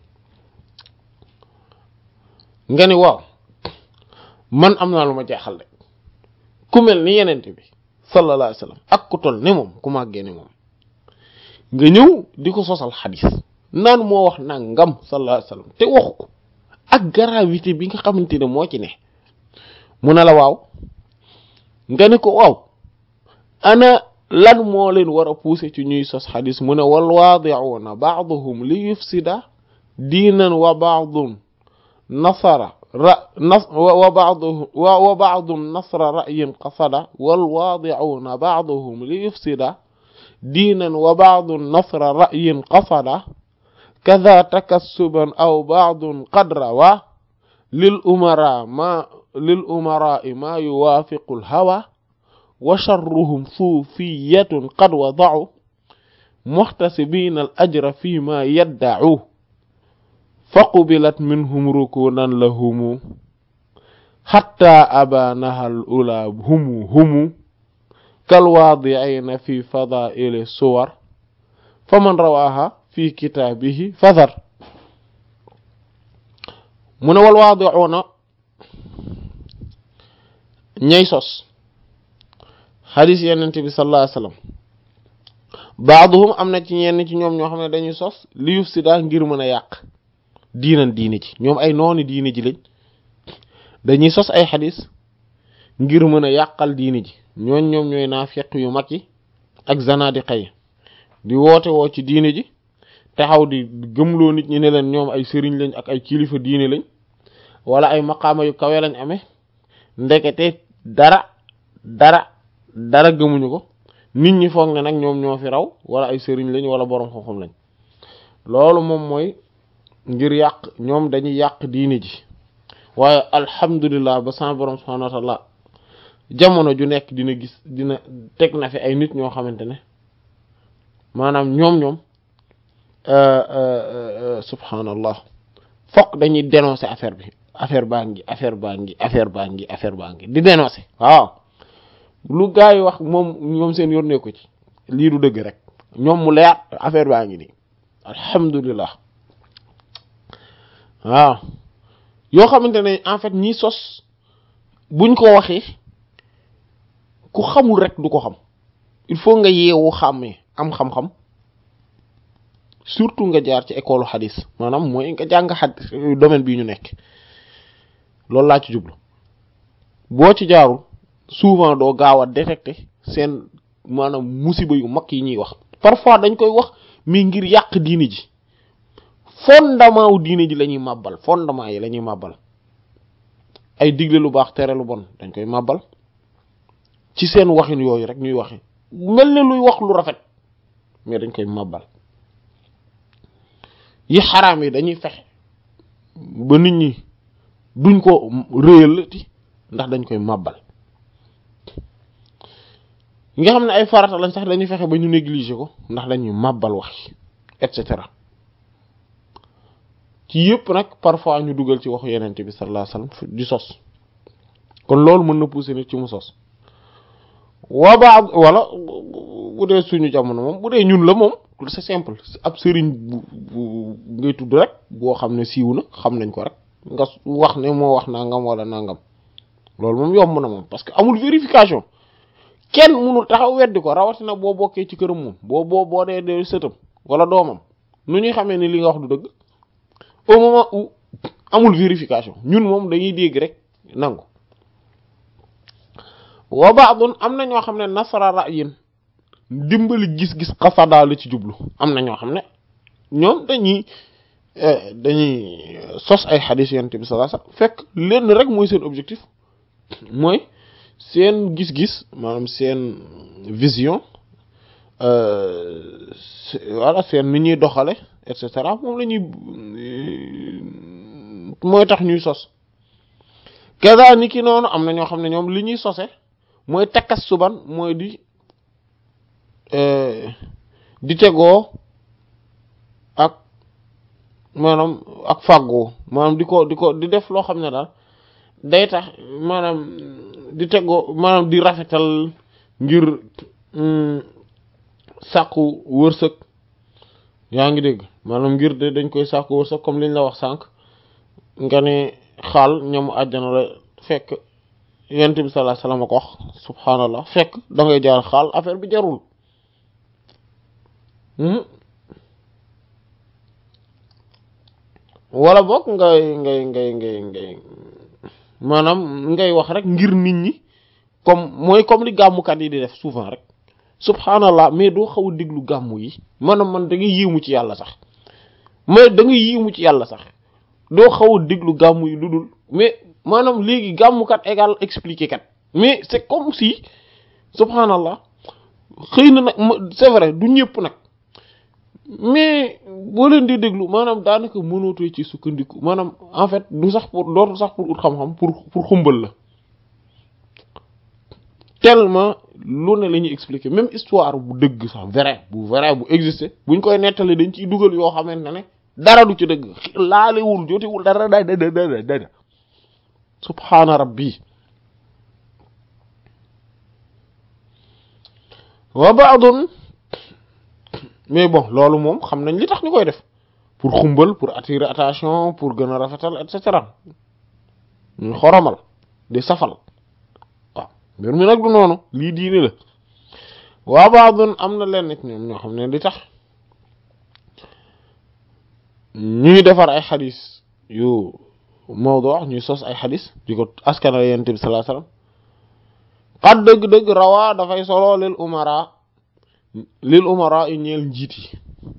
nga ni waaw man am naa lu ma jaaxal de ku mel ni yenente bi sallallahu alayhi wasallam ak ku toll ne moom ku màggee ne moom nga ñëw di ko sosal xadis naan moo wax nangam sallallahu alayhi wasallam te waxu ko ak gravité bi nga xamante ne moo ci ne mu ne la waaw nga ne ko waaw ana lan moo leen war a pousser ci ñuy sos xadis mu ne wal waadi'una ba'duhum li yufsida diinan wa ba'dun nasara ra nas wa ba'duhum wa ba'dun nasra ra'yin qasada wal waadi'una ba'duhum li yufsida diinan wa ba'dun nasra ra'yin qasada kadha takassuban aw ba'dun qad rawa lil umara ma lil umara ma yuwaafiqu al hawa wa sharruhum suufiyatun qad wada'u muhtasibina al ajra fi ma yadda'u faqubilat minhum rukunan lahumu hatta abanaha al ula humu humu kalwaadi'ina fi fadaa'ili suwar faman rawaha fi kitaabihi fadhar mu ne wal waadi'una ñay sos xadis yenente bi sallallahu alayhi wasallam baaduhum am na ci ñenn ci ñoom ñoo xam ne dañuy sos li yuf si daa ngir mën a yàq diinan diine ji ñoom ay nooni diine ji lañ dañuy sos ay xadis ngir mën a yàqal diine ji ñooñ ñoom ñooy naafiq yu mag yi ak zanadiqa yi di woote woo ci diine ji taxaw di gëmloo nit ñi ne leen ñoom ay sëriñ lañ ak ay kilifa diine lañ wala ay maqaama yu kawe lañ amee ndekete dara dara dara gëmuñu ko nit ñi foog ne nag ñoom ñoo fi raw wala ay sëriñ lañ wala boroom xam-xam lañ loolu moom mooy ngir yàq ñoom dañuy yàq diine ji waaye alhamdulilah ba sama boroom subhanahu wa ta'ala jamono ju nekk dina gis dina teg na fi ay nit ñoo xamante ne maanaam ñoom ñoom subhanallah fokk dañuy dénoncer affaire bi affaire baa ngi affaire baa ngi affaire baa ngi affaire baa ngi di dénoncer waaw lu gaa yi wax moom ñoom seen yónnee ko ci lii du dëgg rek ñoom mu leer affaire baa ngi nii alhamdulilah waaw yoo xamante ne en fait ñi sos buñ ko waxee ku xamul rek du ko xam il faut nga yeewu xàmmee am xam-xam surtout nga jaar ci école xadis maanaam mooy nga jàng xadis domaine bii ñu nekk loolu laa ci jublu boo ci jaarul souvent doo gaaw a détecter seen maanaam musiba yu mag yi ñuy wax parfois dañ koy wax mais ngir yàq diine ji fondement wu diine ji la ñuy màbbal fondement yi la ñuy màbbal ay digle lu baax tere lu bon dañ koy màbbal ci seen waxin yooyu rek ñuy waxe mel ne luy wax lu rafet mais dañ koy màbbal yi xaraam yi dañuy fexe ba nit ñi duñ ko réyalati ndax dañ koy màbbal yi nga xam ne ay farata lañ sax dañuy fexe ba ñu négliger ko ndax dañuy màbbal wax et cetera ci yëpp nag parfois ñu dugal ci waxu yenente bi sallallahu alayhi wasallam di sos kon loolu mën na pousser nit ci mu sos waa ba wala bu dee suñu jamono moom bu dee ñun la moom c'est simple ab sëriñ bu bu ngay tudd rek boo xam ne siiw na xam nañ ko rek nga wax ne moo wax nangam wala nangam loolu moom yomb na moom parce que amul vérification kenn mënul taxaw weddi ko rawatina boo bokkee ci këram moom boo boo boo dee dee sëtam wala doomam nu ñuy xamee ni li nga wax du dëgg au moment où amul vérification ñun moom dañuy dégg rek nangu wa ba'dun am na ñoo xam ne nasara ra'yin dimbali gis-gis xasadaa la ci jublu am na ñoo xam ne ñoom dañuy dañuy sos ay xadiis yonent bi sallallahu alayhi wasallam fekk lenn rek mooy seen objectif mooy seen gis-gis maanaam seen vision voilà seen ni ñuy doxale et cetera moom la ñuy mooy tax ñuy sos kaza ni ki noonu am na ñoo xam ne ñoom li ñuy sose mooy takkas suban mooy di di tegoo ak maanaam ak fàggoo maanaam di ko di ko di def loo xam ne daal day tax maanaam di tegoo maanaam di rafetal ngir sàkku wërsëg yaa ngi dégg maanaam ngir de dañ koy sàkku wërsëg comme liñ la wax sànq nga ne xaal ñamu àjjana la fekk yonent bi sallallahu alayhi wasallam ko wax subhaanallah fekk da ngay jaar xaal affaire bi jarul wala boog ngay ngay ngay ngay ngay maanaam ngay wax rek ngir nit ñi comme mooy comme li gàmmukat yi di def souvent rek subhaanallah mais doo xaw a déglu gàmmu yi maanaam man da ngay yéemu ci yàlla sax mais da ngay yéemu ci yàlla sax doo xaw a déglu gàmmu yi lu dul mais maanaam léegi gàmmukat égal expliqué kat mais c'est comme si subhaanallah xëy na nag c'est vrai du ñëpp nag mais boo leen di déglu maanaam daanaka mënootoo ci sukkandiku maanaam en fait du sax pour dootul sax pour ut xam-xam pour pour xumbal la tellement lu ne la ñuy expliquer même histoire bu dëgg sax vrai bu vrai bu exister buñ koy nettali dañ ciy dugal yoo xamante ne dara du ci dëgg laalewul jotewul dara da da da da subhaana rabbi wa ba'dun mais bon loolu moom xam nañ li tax ñu koy def pour xumbal pour attirer attention pour gën a rafetal et cetera ñu xoromal di safal waaw mbir mi nag du noonu lii diine la waa baadun am na leen nit ñoom ñoo xam ne li tax ñuy defar ay xadis yu mawdu ñuy sos ay xadis di ko askanal yonent bi sallallahu alayhi wasallam xat dëgg-dëgg rawaa dafay solo lil umara lil umara yi ñeel njiit yi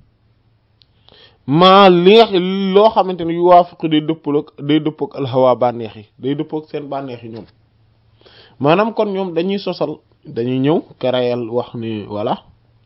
maa li nga loo xamante ne yu waafiqu day dëppal ak day dëpp ak alhawa bànneex yi day dëpp ak seen bànneex yi ñoom maanaam kon ñoom dañuy sosal dañuy ñëw karayal wax ni voilà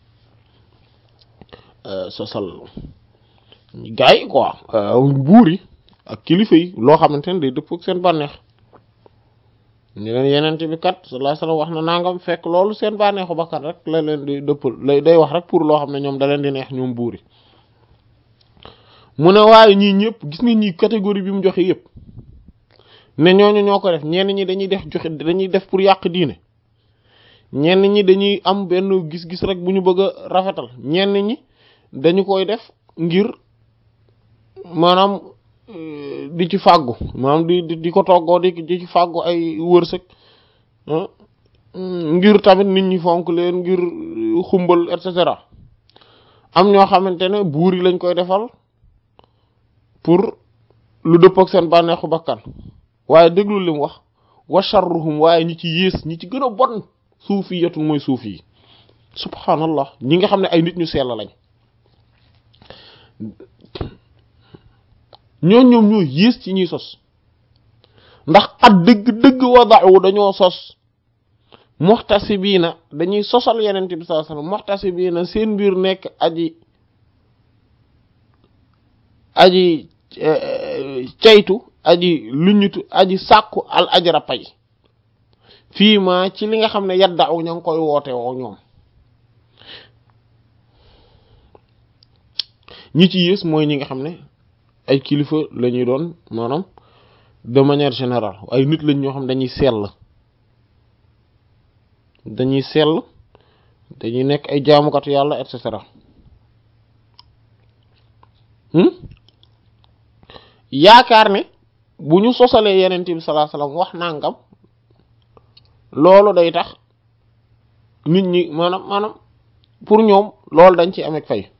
sosal gars yi quoi buur yi ak kilifa yi loo xamante ne day dëpp ak seen bànneex ñu leen yenente bi kat sallallahu alayhi wasallam wax na nangam fekk loolu seen bànneexu bakkat rek la leen di dëppal lay day wax rek pour loo xam ne ñoom da leen di neex ñoom buur yi mu ne waaye ñii ñëpp gis nga ñii catégorie bi mu joxe yëpp ne ñooñu ñoo ko def ñenn ñi dañuy def joxe dañuy def pour yàq diine ñenn ñi dañuy am benn gis-gis rek bu ñu bëgg a rafetal ñenn ñi dañu koy def ngir maanaam di ci fàggu maanaam di di ko toggoo di di ci fàggu ay wërsëg ngir tamit nit ñi fonk leen ngir xumbal et cetera am ñoo xamante ne buur yi lañ koy defal pour lu dëpp ak seen bànneexu bakkan waaye déglu li mu wax wa sharruhum waaye ñi ci yées ñi ci gën a bon suufi yatun mooy suufi yi subhanallah ñi nga xam ne ay nit ñu sell lañ ñoo ñoom ñoo yées ci ñuy sos ndax at dëgg-dëgg wada'u dañoo sos muhtasibiina dañuy sosal yeneen bi sallallahu alayhi wasallam muhtasibiina seen mbir nekk aji aji caytu aji luñutu aji sàkku al ajra pay fii ma ci li nga xam ne yadda'u ña ngi koy woote woo ñoom ñi ci yées mooy ñi nga xam ne ay kilifa la ñuy doon maanaam de manière générale ay nit lañ ñoo xam dañuy sell dañuy sell dañuy nekk ay jaamukatu yàlla et cetera yaakaar ne bu ñu sosalee yeneen bi sallallahu alayhi wasallam wax nangam loolu day tax nit ñi maanaam maanaam pour ñoom loolu dañ ci ameeg fay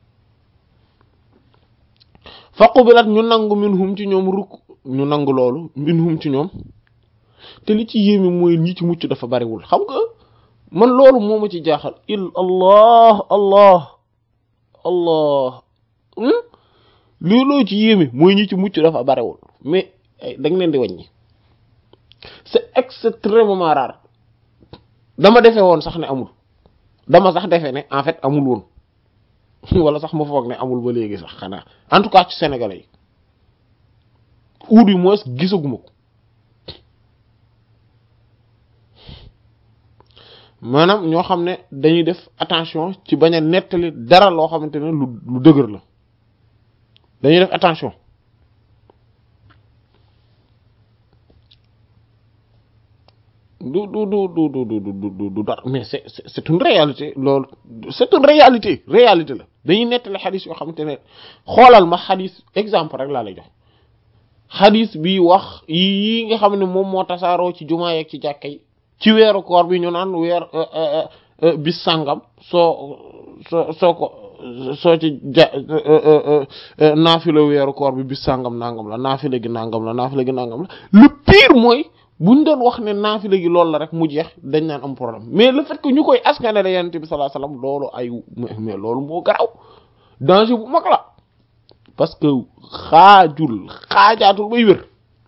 faqubilat ñu nangu minhum ci ñoom rukk ñu nangu loolu minhum ci ñoom te li ci yéeme mooy ñi ci mucc dafa bariwul xam nga man loolu moo ma ci jaaxal il allah allah allah looloo ci yéeme mooy ñi ci mucc dafa bariwul mais da nga leen di wàññi c'est extrêmement rare dama defee woon sax ne amul dama sax defee ne en fait amul woon wala sax ma foog ne amul ba léegi sax xanaa en tout cas ci sénégalais yi ou du moins gisaguma ko maanaam ñoo xam ne dañuy def attention ci bañ a nettali dara loo xamante ne lu lu dëgër la dañuy def attention du du du du du du du du dara mais c'est c'est une réalité loolu c'est une réalité réalité la dañuy nettali xadis yoo xamante ne xoolal ma xadis exemple rek laa lay jox xadis bi wax yi nga xam ne moom moo tasaaroo ci jumaa yeeg ci jàkka yi ci weeru koor bi ñu naan weer bis sàngam soo soo soo ko soo ci ja naafila weeru koor bi bis sàngam nangam la naafila gi nangam la naafila gi nangam la le pire mooy buñ doon wax ne naafila gi loolu la rek mu jeex dañ naan am problème mais le fait que ñu koy askanale yonent bi sallallahu alayhi wasallam loolu ay mais loolu moo garaw danger bu mag la parce que xaajul xaajaatul bay wér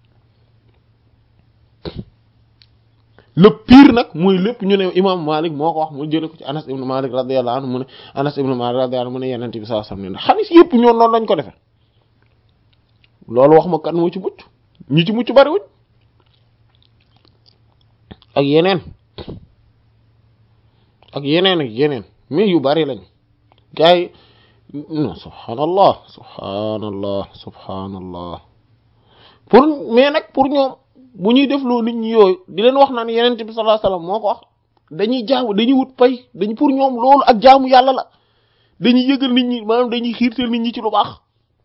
le pire nag mooy lépp ñu ne imam Malik moo ko wax mu jële ko ci Anas ibn Malik radiyallahu anhu mu ne Anas ibn Malik radiyallahu anhu mu ne yonent bi sallallahu alayhi wasallam ne xadis yëpp ñoo noonu lañ ko defee loolu wax ma kan moo ci mucc ñi ci mucc bariwuñ ak yeneen ak yeneen ak yeneen mais yu bari lañ gars yi non subhanallah subhanallah subhanallah pour mais nag pour ñoom bu ñuy def loo nit ñi yooyu di leen wax naan yeneen bi sallallahu alayhi wasallam moo ko wax dañuy jaamu dañuy wut pay dañu pour ñoom loolu ak jaamu yàlla la dañuy yëgal nit ñi maanaam dañuy xiirtal nit ñi ci lu baax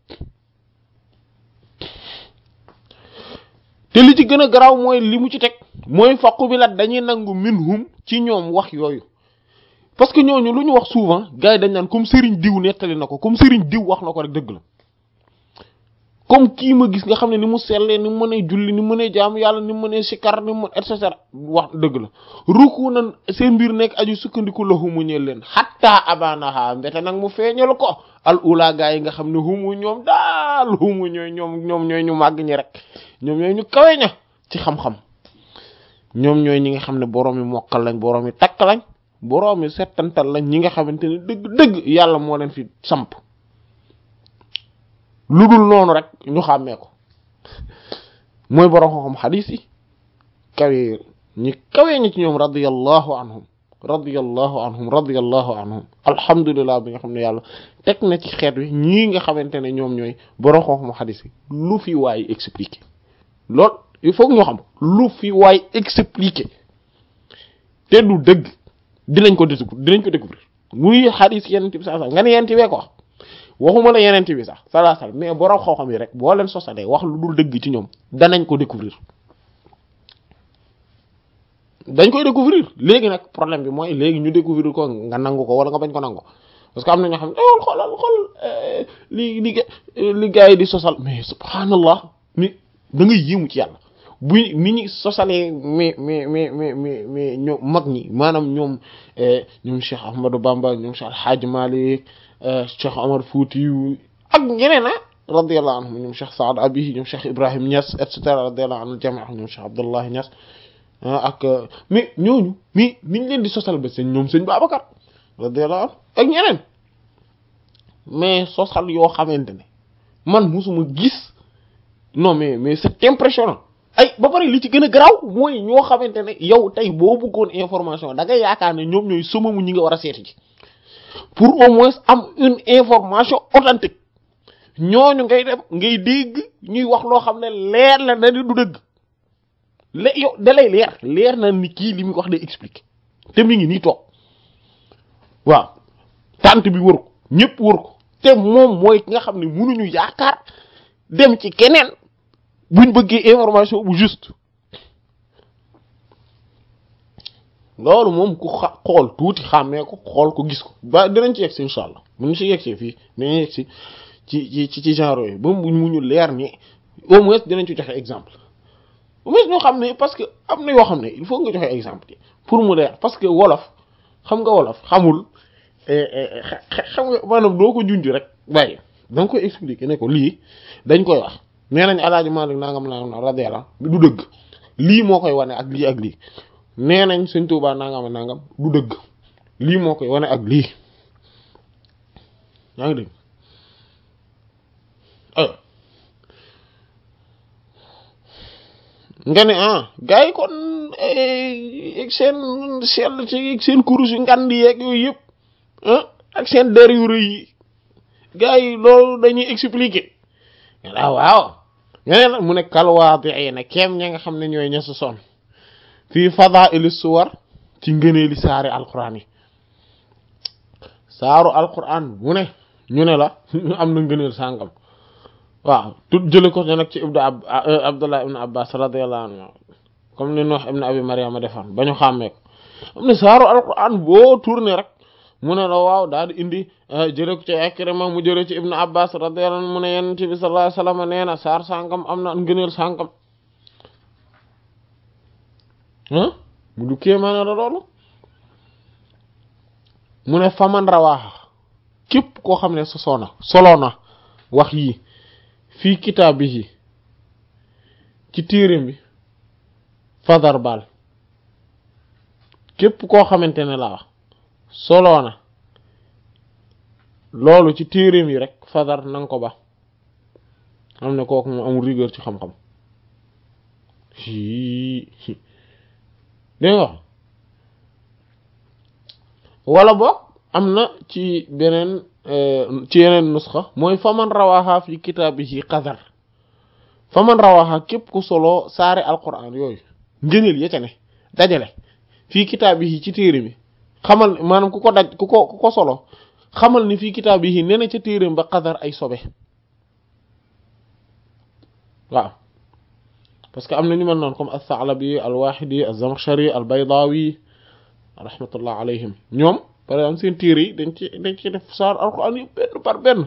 te li ci gën a garaaw mooy li mu ci teg mooy faqu bi lat dañuy nangu minhum ci ñoom wax yooyu parce que ñooñu lu ñu wax souvent gars yi dañ naan comme Serigne diw nettali na ko comme Serigne diw wax na ko rek dëgg la comme kii ma gis nga xam ne ni mu sellee ni mu mënee julli ni mu mënee jaamu yàlla ni mu mënee sikar ni mu et cetera wax dëgg la ruku na seen mbir nekk aju sukkandiku la humu ñeel leen xatta abanaha mbete nag mu feeñal ko al ula gaa yi nga xam ne humu ñoom daal humu ñooy ñoom ñoom ñooy ñu màgg ñi rek ñoom ñooy ñu kawe ña ci xam-xam ñoom ñooy ñi nga xam ne borom yi mokkal lañ borom yi takk lañ borom yi settantal lañ ñi nga xamante ne dëgg-dëgg yàlla moo leen fi samp lu dul noonu rek ñu xàmmee ko mooy borom xam-xam xadiis yi kawe ñi kawe ñi ci ñoom radiyallahu anhum radiyallahu anhum radiyallahu anhum alhamdulilah bi nga xam ne yàlla teg na ci xeet wi ñii nga xamante ne ñoom ñooy borom xam-xam xadiis yi lu fi waay expliqué lool il faut ñu xam lu fi waay expliqué te du dëgg dinañ ko découvrir dinañ ko découvrir muy xadiis yeneen bi sax nga ne yeneen wee ko wax waxuma la yeneen bi sax sallallahu alayhi wasallam mais borom xam-xam yi rek boo leen sosalee wax lu dul dëgg ci ñoom danañ ko découvrir dañ koy découvrir léegi nag problème bi mooy léegi ñu découvrir ko nga nangu ko wala nga bañ ko nangu parce que am na ñoo xam ne xool xoolal xool li li li gars yi di sosal mais subhanallah mais da ngay yéemu ci yàlla bu mi ñi sosalee mais mais mais mais mais mais ñoom mag ñi maanaam ñoom ñoom Cheikh Ahmadou Bamba ñoom Cheikh Alhaji Malick Cheikh Omar Fouti ak ñeneen ah radiyallahu anhum ñoom Cheikh Saad Abi ñoom Cheikh Ibrahim Niass et cetera radiyallahu anhu jami ñoom Cheikh Abdullah Niass ak mais ñooñu mi niñ leen di sosal ba seen ñoom sëñ Babacar radiyallahu anhu ak ñeneen mais sosal yoo xamante ne man musuma gis non mais mais c'est impressionnant ay ba pare li ci gën a garaaw mooy ñoo xamante ne yow tey boo bëggoon information da ngay yaakaar ne ñoom ñooy sëmamu ñi nga war a seeti ji pour au moins am une information authentique ñooñu ngay dem ngay dégg ñuy wax loo xam ne leer la na ni du dëgg lé yow da lay leer leer na ni kii li muy wax day expliquer te mi ngi nii toog waaw tànt bi wër ko ñëpp wër ko te moom mooy ki nga xam ne mënuñu yaakaar dem ci keneen buñ bëggee information bu juste loolu moom ku xa xool tuuti xàmmee ko xool ko gis ko ba dinañ ci yegg si incha allah bu ñu si yegg si fii dinañ yegg si ci ci ci genre yooyu ba mu ñu leer ni au moins dinañ ci joxe exemple au moins ñoo xam ne parce que am na yoo xam ne il faut nga joxe exemple pour mu leer parce que wolof xam nga wolof xamul xam nga maanaam doo ko junj rek bàyyi da nga koy expliquer ne ko lii dañ koy wax nee nañ alaaji Maalik nangam nangam radiyallahu du dëgg lii moo koy wane ak lii ak lii nee nañ Sëñ Tuubaa nangam nangam du dëgg lii moo koy wane ak lii yaa ngi dégg nga ne ah gars yi kon seen sell ci seen kurus yu ngand yeeg yooyu yëpp ak seen der yu rëy yi gars yi loolu dañuy expliquer waaw waaw ñeneen nag mu ne kalwaati ay na keem ña nga xam ne ñooy ña sa son fii fadaili suwar ci ngëneeli saari alquran yi saaru alquran bu ne ñu ne la am na ngëneel sàngam waaw tut jële ko nag ci ibnu ab abdullah ibnu abbas radiyallahu anhu comme ni wax ibnu abi mariama defoon ba ñu xàmmee ko am na saaru alquran boo tourné rek mu ne la waaw daal di indi jële ko ci Ikrima mu jële ci ibnu abbas radiyallahu anhu mu ne yonent bi sallallahu alayhi wasallam nee na saar sàngam am na ngëneel sàngam ah mu du kéemaane la loolu mu ne faman rawaaxa képp koo xam ne sosoona soloona wax yi fii kitaabihi ci téerim bi fadar bal képp koo xamante ne laa wax soloona loolu ci téerim yi rek fadar nanga ko ba am ne kooku moom amul rigueur ci xam-xam dégg nga wala boog am na ci beneen ci yeneen nusxa mooy faman rawaxa fi kitaabihi qadar faman rawaxa képp ku solo saare alquran yooyu ngëneel ya ca ne dajale fii kitaabihi ci téere bi xamal maanaam ku ko daj ku ko ku ko solo xamal ni fii kitaabihi nee na ca téere ba qadar ay sobe waaw parce que am na ñu mel noonu comme as-Sa'labi al-Wahidi az-Zamakhshari al-Baydawi rahmatullah alayhim ñoom par exemple seen téere yi dañ ci dañ ci def saar alquran yi benn par benn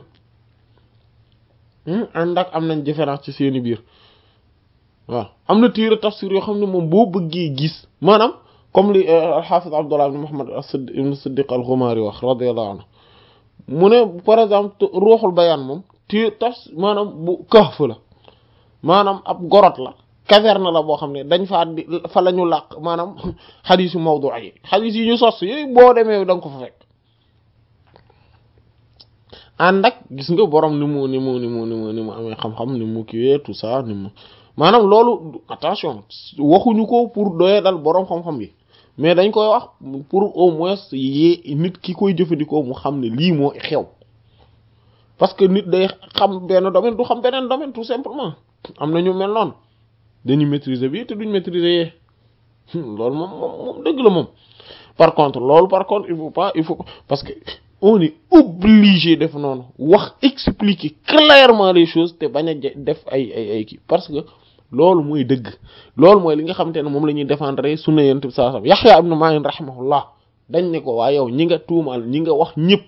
ànd ak am nañ différence ci seeni biir waaw am na téere tafsir yoo xam ne moom boo bëggee gis maanaam comme li al-Hafiz Abdullah ibn Muhammad ibn Siddiq al-Ghumari wax radiyallahu anhu mu ne par exemple ruuxul bayaan moom téere tas maanaam bu kahf la maanaam ab gorot la caverne la boo xam ne dañ faa di fa la ñu làq maanaam xadiis yu mawdu yi xadiis yi ñu sos yooyu boo demee da nga ko fa fekk ànd ak gis nga borom ni mu ni mu ni mu ni mu ni mu amee xam-xam ni mu kiwee tout ça ni mu maanaam loolu attention waxuñu ko pour doye dal borom xam-xam yi mais dañ koy wax pour au moins yee nit ki koy jëfandikoo mu xam ne lii moo xew parce que nit day xam benn domaine du xam beneen domaine tout simplement am na ñu mel noonu dañuy maîtriser bi te duñ maîtriser yee loolu moom moom moom dëgg la moom par contre loolu par contre il faut pas il faut parce que on est obligé def noonu wax expliquer clairement les choses te bañ a def ay ay ay kii parce que loolu mooy dëgg loolu mooy li nga xamante ne moom la ñuy défendre sunna yonent bi sallallahu alayhi wasallam Yahya ibn Ma'in rahimahullah dañ ne ko waa yow ñi nga tuumaal ñi nga wax ñëpp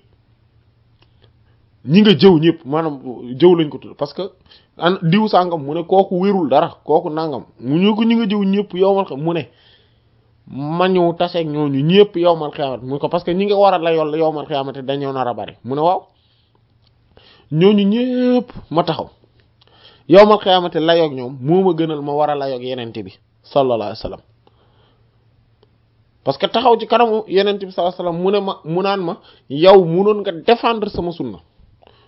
ñi nga jëw ñëpp maanaam jëw lañ ko tudd parce que an diw sàngam mu ne kooku wérul dara kooku nangam mu ñu ko ñi nga jëw ñëpp yowmal xam mu ne ma ñëw taseeg ñooñu ñëpp yowmal xiyaamat mu ko parce que ñi nga war a la yool yowmal xiyaamat dañoo nar a bari mu ne waaw ñooñu ñëpp ma taxaw yowmal xiyaamat layoog ñoom moo ma gënal ma war a layoog yenente bi sallallahu alayhi wasallam parce que taxaw ci kanamu yenente bi sallallahu alayhi wasallam mu ne ma mu naan ma yow munoon nga défendre sama sunna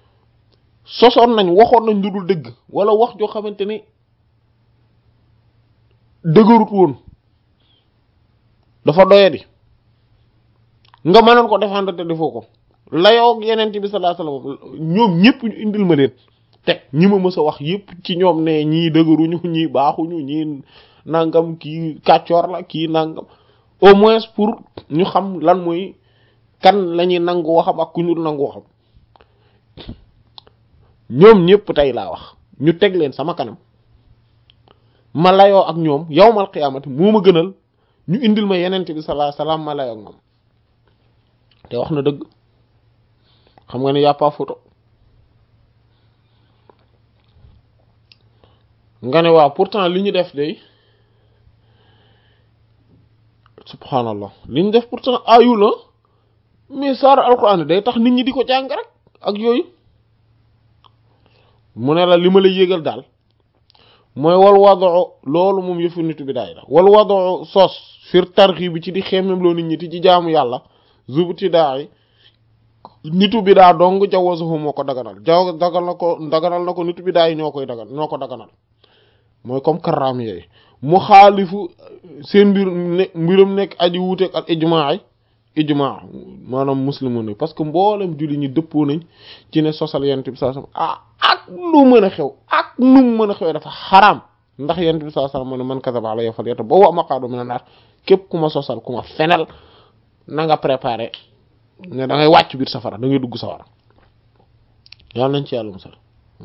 sosoon nañ waxoon nañ lu dul dëgg wala wax joo xamante ni dëgërut woon dafa doyadi nga mënoon ko défendre te defoo ko layoo ak yeneen bi sallallahu alayhi wasallam ñoom ñëpp ñu indil ma leen teg ñi ma mës a wax yëpp ci ñoom ne ñii dëgëruñu ñii baaxuñu ñii nangam kii kàccoor la kii nangam au moins pour ñu xam lan mooy kan la ñuy nangu waxam ak ku ñu nangu waxam ñoom ñëpp tey laa wax ñu teg leen sama kanam ma layoo ak ñoom yawmal qiyaamati moo ma gënal ñu indil ma yeneen bi sallallahu alayhi wasallam ma layoo ak moom te wax na dëgg xam nga ne y a pas photo nga ne waaw pourtant li ñu def day subhanallah li ñu def pourtant ayu la mais saar alquran day tax nit ñi di ko jàng rek ak yooyu mu ne la li ma la yégal daal mooy wal wadoo loolu moom yëfu nitu bi daay la wal wadoo sos fir tarxi bi ci di xemmem loo nit ñi ti ci jaamu yàlla zubuti daay nitu bi daa dong jawwazuhu moo ko daganal jaw dagal na ko daganal na ko nitu bi daay ñoo koy dagan ñoo ko daganal mooy comme karram yooyu mu xaalifu seen mbir ne mbiram nekk aji wuuteeg ak ijmaa yi ijmaa maanaam muslimu ne parce que mboolem julli ñi dëppoo nañ ci ne sosal yent bi sallallahu alayhi wasallam ah ak lu mën a xew ak nu mu mën a xew dafa xaraam ndax yent bi sallallahu alayhi wasallam mu ne man kadaba alayya falyatabawa maq'adahu minan nar képp ku ma sosal ku ma fenal na nga préparé ne da ngay wàcc biir safara da ngay dugg safara yàlla nañ ci yàlla musal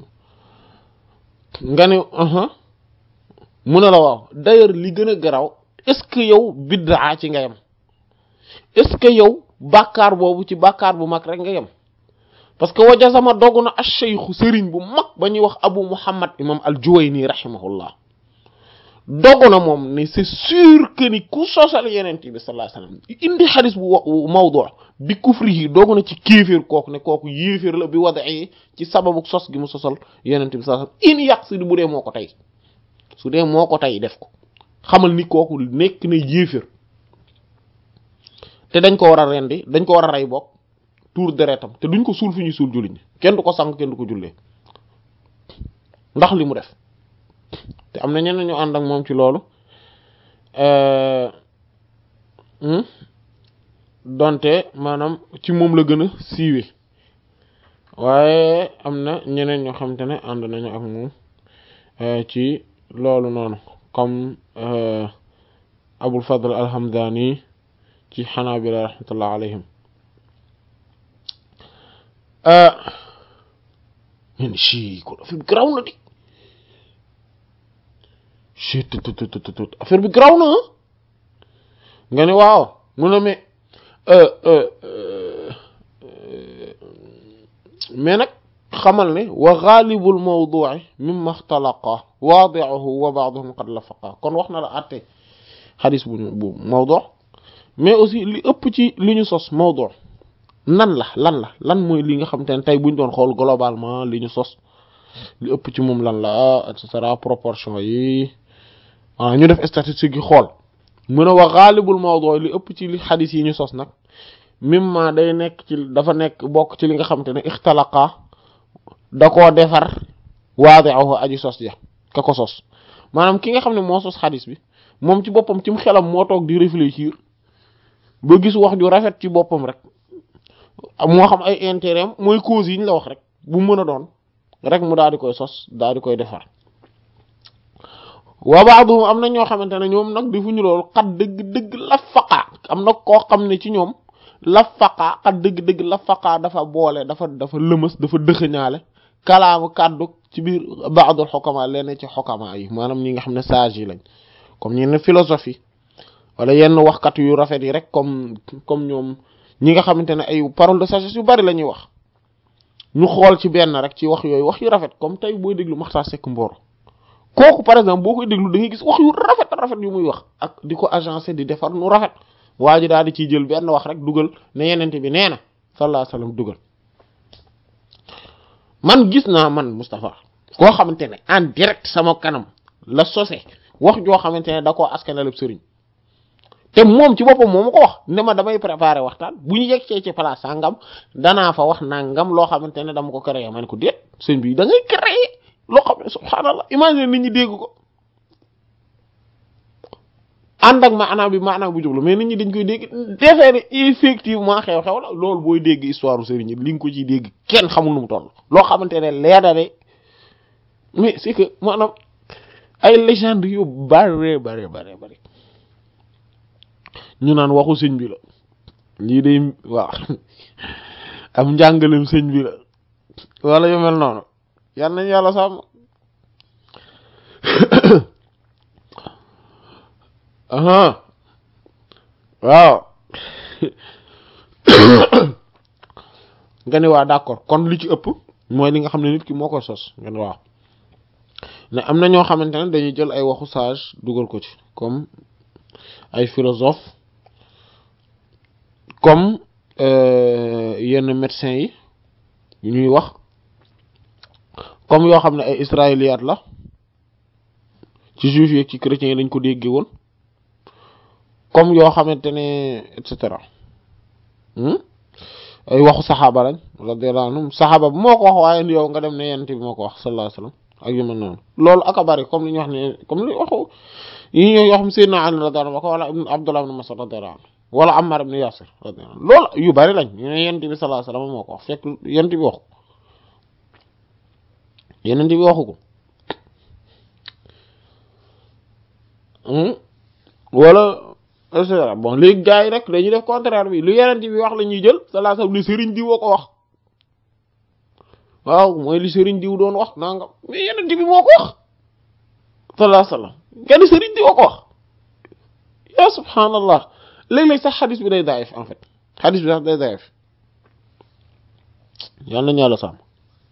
nga ne mu ne la waaw d'ailleurs li gën a garaw est-ce que yow biddaa ci nga yem est-ce que yow bàkkaar boobu ci bàkkaar bu mag rek nga yem parce que waja sama dogu na ash-shaykhu sëriñ bu mag ba ñuy wax abu muhammad imam al-juwayni rahimahullah dogu na moom ne c'est sûr que ni ku sosal yenent bi sallallahu alayhi wasallam indi xadis bu mawdu bi kufrihi dogu na ci kéeféer kooku ne kooku yéeféer la bi wada'i ci sababu sos gi mu sosal yenent bi sallallahu alayhi wasallam in yàq si bu dee moo ko tey su dee moo ko tey def ko xamal ni kooku nekk na yéeféer te dañ ko war a rendi dañ ko war a rey bokk tuur deretam te duñ ko suul fi ñuy suul jullit ñi kenn du ko sang kenn du ko jullee ndax li mu def te am na ñeneen ñu ànd ak moom ci loolu donte maanaam ci moom la gën a siiwe waaye am na ñeneen ñoo xamante ne ànd nañu ak moom ci loolu noonu comme Abul Fadl al-Hamdani ci Hanabila rahmatullah alayhim men ci kon affaire bi graw na di ci tut affaire bi graw na nga ne waaw mu ne mais mais nag xamal ne wa ghalibul mawdu'i mimma ixtalaqa waadi'uhu wa ba'duhum qad lafaqa kon wax na la àtte xadis bu ñu bu mawdu' mais aussi li ëpp ci li ñu sos mawdu' nan la lan la lan mooy li nga xamante ne tey buñ doon xool globalement li ñu sos li ëpp ci moom lan la et cetera proportion yi ah ñu def statistique yi xool mu ne wa ghalibul mawdu' li ëpp ci li xadis yi ñu sos nag mimma day nekk ci dafa nekk bokk ci li nga xamante ne ixtalaqa da koo defar waadi'uhu aji sos ja ka ko sos maanaam ki nga xam ne moo sos xadis bi moom ci boppam ci mu xelam moo toog di réfléchir ba gis wax ju rafet ci boppam rek moo xam ay intérêt am mooy cause yi ñu la wax rek bu mën a doon rek mu daal di koy sos daal di koy defar wa ba'du am na ñoo xamante ne ñoom nag defuñu loolu xat dëgg-dëgg la faqa am na koo xam ne ci ñoom la faqa xat dëgg-dëgg la faqa dafa boole dafa dafa lëmës dafa dëxëñaale kalaamu kàddu ci biir ba'dul xokama lenn ci xokama yi maanaam ñi nga xam ne sage yi lañ comme ñi ne philosophie wala yenn waxkat yu rafet yi rek comme comme ñoom ñi nga xamante ne ay parole de sagesse yu bari la ñuy wax ñu xool ci benn rek ci wax yooyu wax yu rafet comme tey booy déglu Maxtaar Sekk Mboro kooku par exemple boo koy déglu da ngay gis wax yu rafet rafet yu muy wax ak di ko agencé di defar nu rafet waa ji daal di ciy jël benn wax rek dugal ne yenente bi nee na sallallahu alayhi wasallam dugal man gis naa man Moustapha koo xamante ne en direct sama kanam la sose wax joo xamante ne da koo askanalab sëriñ te moom ci boppam moo ma ko wax ne ma damay préparer waxtaan bu ñu yegsee ci place sangam danaa fa wax nangam loo xamante ne dama ko créer ma ne ko déet sëñ bi da ngay créer loo xam ne subhaanallah imagine nit ñi dégg ko ànd ak maanaam bi maanaam bu jublu mais nit ñi dañ koy dégg defee ne effectivement xew-xew la loolu booy dégg histoire sëriñ yi li nga ko ciy dégg kenn xamul nu mu toll loo xamante ne leer na ne mais c'est que maanaam ay légende yu bare bare bare bare ñu naan waxu sëñ bi la lii day waaw am njàngalem sëñ bi la wala yu mel noonu yal nañ yàlla sàmm aha waaw nga ne waa d'accord kon li ci ëpp mooy li nga xam ne nit ki moo koy sos nga ne waaw ne am na ñoo xamante ne dañuy jël ay waxu sage dugal ko ci comme ay philosophe comme yenn médecins yi yu ñuy wax comme yoo xam ne ay israéliyaat la ci juifs yi ci chrétiens yi dañ ko déggee woon comme yoo xamante ne et cetera ay waxu saxaaba lañ radiyallahu anhum saxaaba bu moo ko wax waaye yow nga dem ne yent bi moo ko wax sallallahu alayhi wasallam ak yu mel noonu loolu aka bari comme li ñu wax ne comme li waxu yi ñoo yoo xam Seydina Ali radiyallahu anhu wala ibn Abdullah ibn Mas'ud radiyallahu anhu wala Ammar ibn Yasir radiyallahu anhu loolu yu bari lañ ñu ne yent bi sallallahu alayhi wasallam moo ko wax fekk yent bi waxu yenent bi waxu ko wala et cetera bon léegi gars yi rek dañuy def contraire bi lu yenent bi wax la ñuy jël sallallahu alayhi wasallam li sëriñ diw ko wax waaw mooy li sëriñ diw doon wax nangam mais yenent bi moo ko wax sallallahu alayhi wasallam kenn sëriñ diw ko wax ya subhanallah léeg-léeg sax xadis bi day daif en fait xadis bi sax day daif yal nañu yàlla sàmm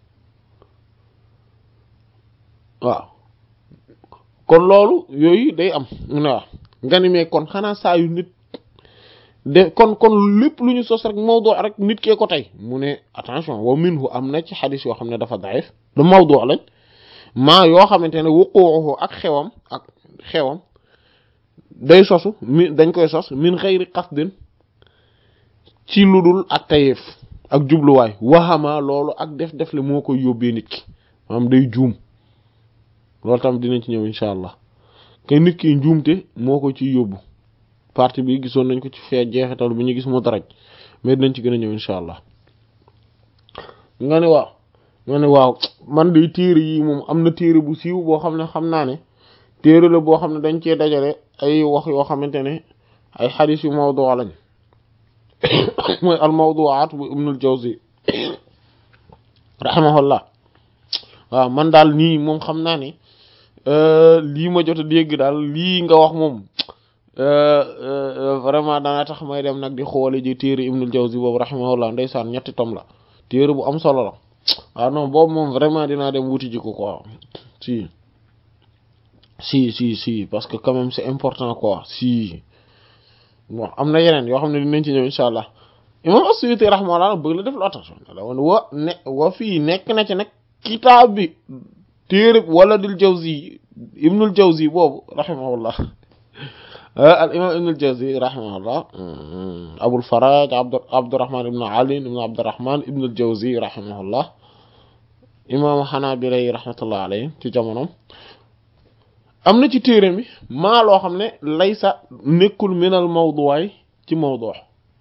waaw kon loolu yooyu day am mu ne waaw nga ni mais kon xanaa saa yu nit de kon kon lépp lu ñu sos rek mawdu rek nit kee ko tey mu ne attention wa minhu am na ci xadis yoo xam ne dafa daif lu mawdu lañ maa yoo xamante ne wuquuhu ak xewam ak xewam day sosu mi dañ koy sos min xëyri qasdin ci lu dul ak tayeef ak jubluwaay waxama loolu ak def def le moo koy yóbbee nit ki maanaam day juum loolu tam dinañ ci ñëw incha allah ke nit ki njuumte moo ko ciy yóbbu partie bi gisoon nañ ko ci fee jeexital bi ñu gis mu daraj mais dinañ ci gën a ñëw incha allah nga ne waaw nga ne waaw man de téere yi moom am na téere bu siiw boo xam ne xam naa ne téere la boo xam ne dañ cee dajale ay wax yoo xamante ne ay xadis yu mawdu lañ mooy al mawduwaat bu ibnul jawzi rahimahullah waaw man daal nii moom xam naa ne lii ma jot a dégg daal lii nga wax moom vraiment dana tax may dem nag di xoole ji téere ibnul jawzi boobu rahimahullah ndeysaan ñetti tom la téere bu am solo la waaw non boobu moom vraiment dinaa dem wuti ji ko quoi si si si si parce que quand même c'est important quoi si bon am na yeneen yoo xam ne dinañ ci ñëw incha allah imam as-Suyuti rahimahullah bëgg la def lu attention la woon wa ne wa fii nekk na ci nag kitaab bi téere wala dil jawzi ibnul jawzi boobu rahimahullah al imam ibnul jawzi rahimahullah abul faraj abd abdurrahman ibn ali ibn abdurrahman ibnul jawzi rahimahullah imam hanabila yi rahmatullah alayhim ci jamonom am na ci téere mi maa loo xam ne laysa nekkul minal mawduwaay ci mawdu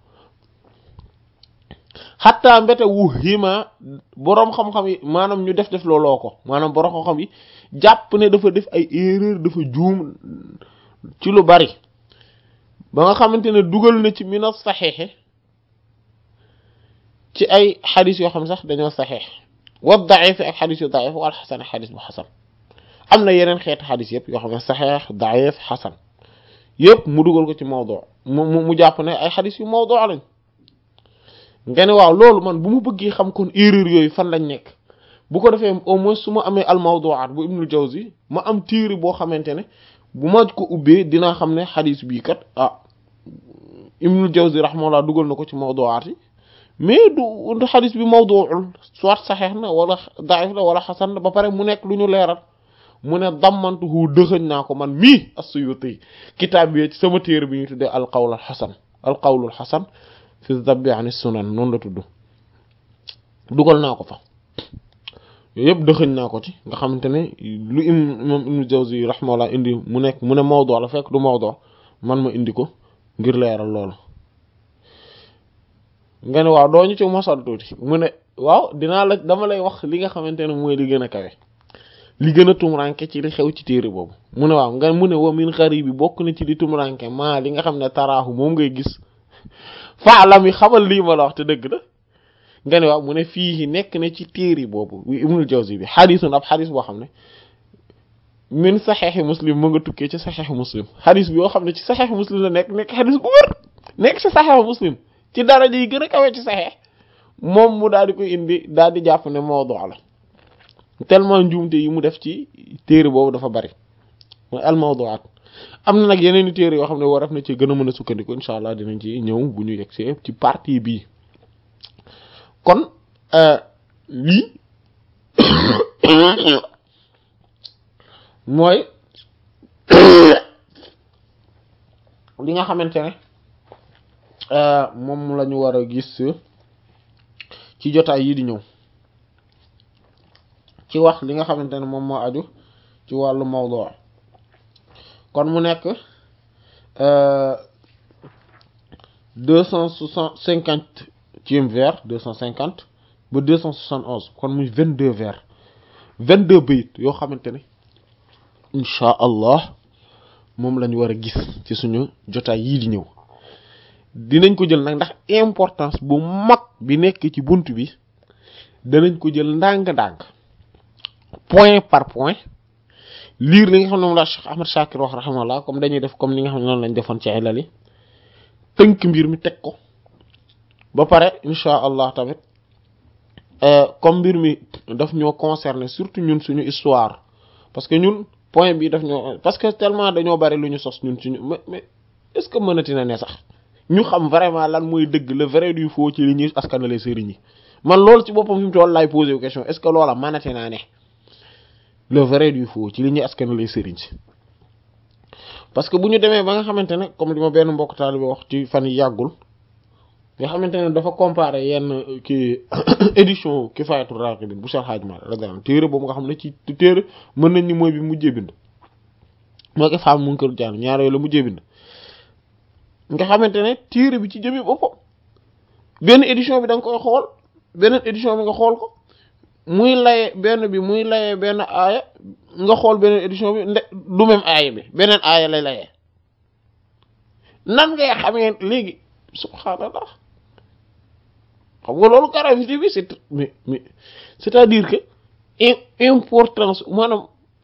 xatta mbete wu hima boroom xam-xam yi maanaam ñu def def looloo ko maanaam boroom xam-xam yi jàpp ne dafa def ay erreur dafa juum ci lu bari ba nga xamante ne dugal na ci mina saxeexe ci ay xadis yoo xam sax dañoo saxeex wa daif ak xadis yu daif wala xasan xadis bu xasan am na yeneen xeetu xadis yëpp yoo xam ne saxeex daif xasan yëpp mu dugal ko ci mawdu mu mu jàpp ne ay xadis yu mawdu lañ nga ne waaw loolu man bu mu bëggee xam kon erreur yooyu fan lañ nekk bu ko defee au moins su ma amee al mawdu'at bu ibnul jawzi ma am téere boo xamante ne bu ma ko ubbee dinaa xam ne xadis bii kat ah ibnul jawzi rahimahullah dugal na ko ci mawdu'at yi mais du xadis bi mawdu'ul soit saxeex na wala daif la wala xasan la ba pare mu nekk lu ñu leeral mu ne dammantuhu dëxëñ naa ko man mii as-Suyuti kitaab bi ci sama téere bi ñu tuddee al qawl al xasan al qawlul xasan fi dabbi an sunan noonu la tudd dugal naa ko fa yooyu yëpp dëxëñ naa ko ci nga xamante ne lu im imam ibnu jawzi rahimahullah indi mu nekk mu ne mawdu la fekk du mawdu man ma indi ko ngir leeral loolu nga ne waaw doo ñu ci mosal tuuti mu ne waaw dinaa la dama lay wax li nga xamante ne mooy li gën a kawe li gën a tumranke ci li xew ci téere boobu mu ne waaw nga mu ne wa min xari bi bokk na ci li tumranke maa li nga xam ne taraaxu moom ngay gis faalam yi xamal lii ma la wax te dëgg la nga ne waaw mu ne fii nekk na ci téere boobu wi Ibnul Jawzi bi xadisun ab xadis boo xam ne min saxeexi muslim mu nga tukkee ci saxeexi muslim xadis bi yoo xam ne ci saxeexi muslim la nekk nekk xadis bu wër nekk ci saxeexi muslim ci daraja yi gën a kawee ci saxeex moom mu daal di koy indi daal di jàpp ne mawdu la tellement njuumte yi mu def ci téere boobu dafa bari mooy al mawduat am na nag yeneen i téere yoo xam ne war na ci gën a mën a sukkandiku incha allah dinañ ci ñëw bu ñu yegsee ci partie bii kon lii mooy li nga xamante ne moom la ñu war a gis ci jotaay yi di ñëw ci wax li nga xamante ne moom moo aju ci wàllu mawdu kon mu nekk deux cent soixante cinquantième vers deux cent cinquante ba deux cent soixante onze kon muy vingt deux vers vingt deux bayit yoo xamante ne incha allah moom lañu war a gis ci suñu jotaay yii di ñëw dinañ ko jël nag ndax importance bu mag bi nekk ci bunt bi danañ ko jël ndànk-ndànk point par point lire li nga xam ne moom la Cheikh Ahmad Shakir wax rahimahullah comme dañuy def comme li nga xam ne noonu lañ defoon ci ilal yi tënk mbir mi teg ko ba pare incha allah tamit comme mbir mi daf ñoo concerner surtout ñun suñu histoire parce que ñun point bi daf ñoo parce que tellement dañoo bari lu ñu sos ñun suñu mais mais est-ce que mënati na ne sax ñu xam vraiment lan mooy dëgg le vrai du faux ci li ñuy askanale sëriñ yi man loolu ci boppam fi mu toll laay poser question est-ce que loola mënati naa ne le vrai du faux ci li ñuy askanale sëriñ si parce que bu ñu demee ba nga xamante ne comme li ma benn mbokk taalibe wax ci fan yi yàggul nga xamante ne dafa comparer yenn kii édition Kifayatul Raqibin bu Cheikh Hadj Mal radiyallahu téere boobu nga xam ne ci téere mën nañ ni mooy bi mujjee bind moo ko faam mu ngi kër jaan ñaar yooyu la mujjee bind nga xamante ne téere bi ci jëmi boppam benn édition bi da nga koy xool beneen édition bi nga xool ko muy laye benn bi muy laye benn aaya nga xool beneen édition bi nde du même aaya bi beneen aaya lay layee nan ngay xamee léegi subhaanallah xam nga loolu gravité bi c'est mais mais c'est-à-dire que importance maanaam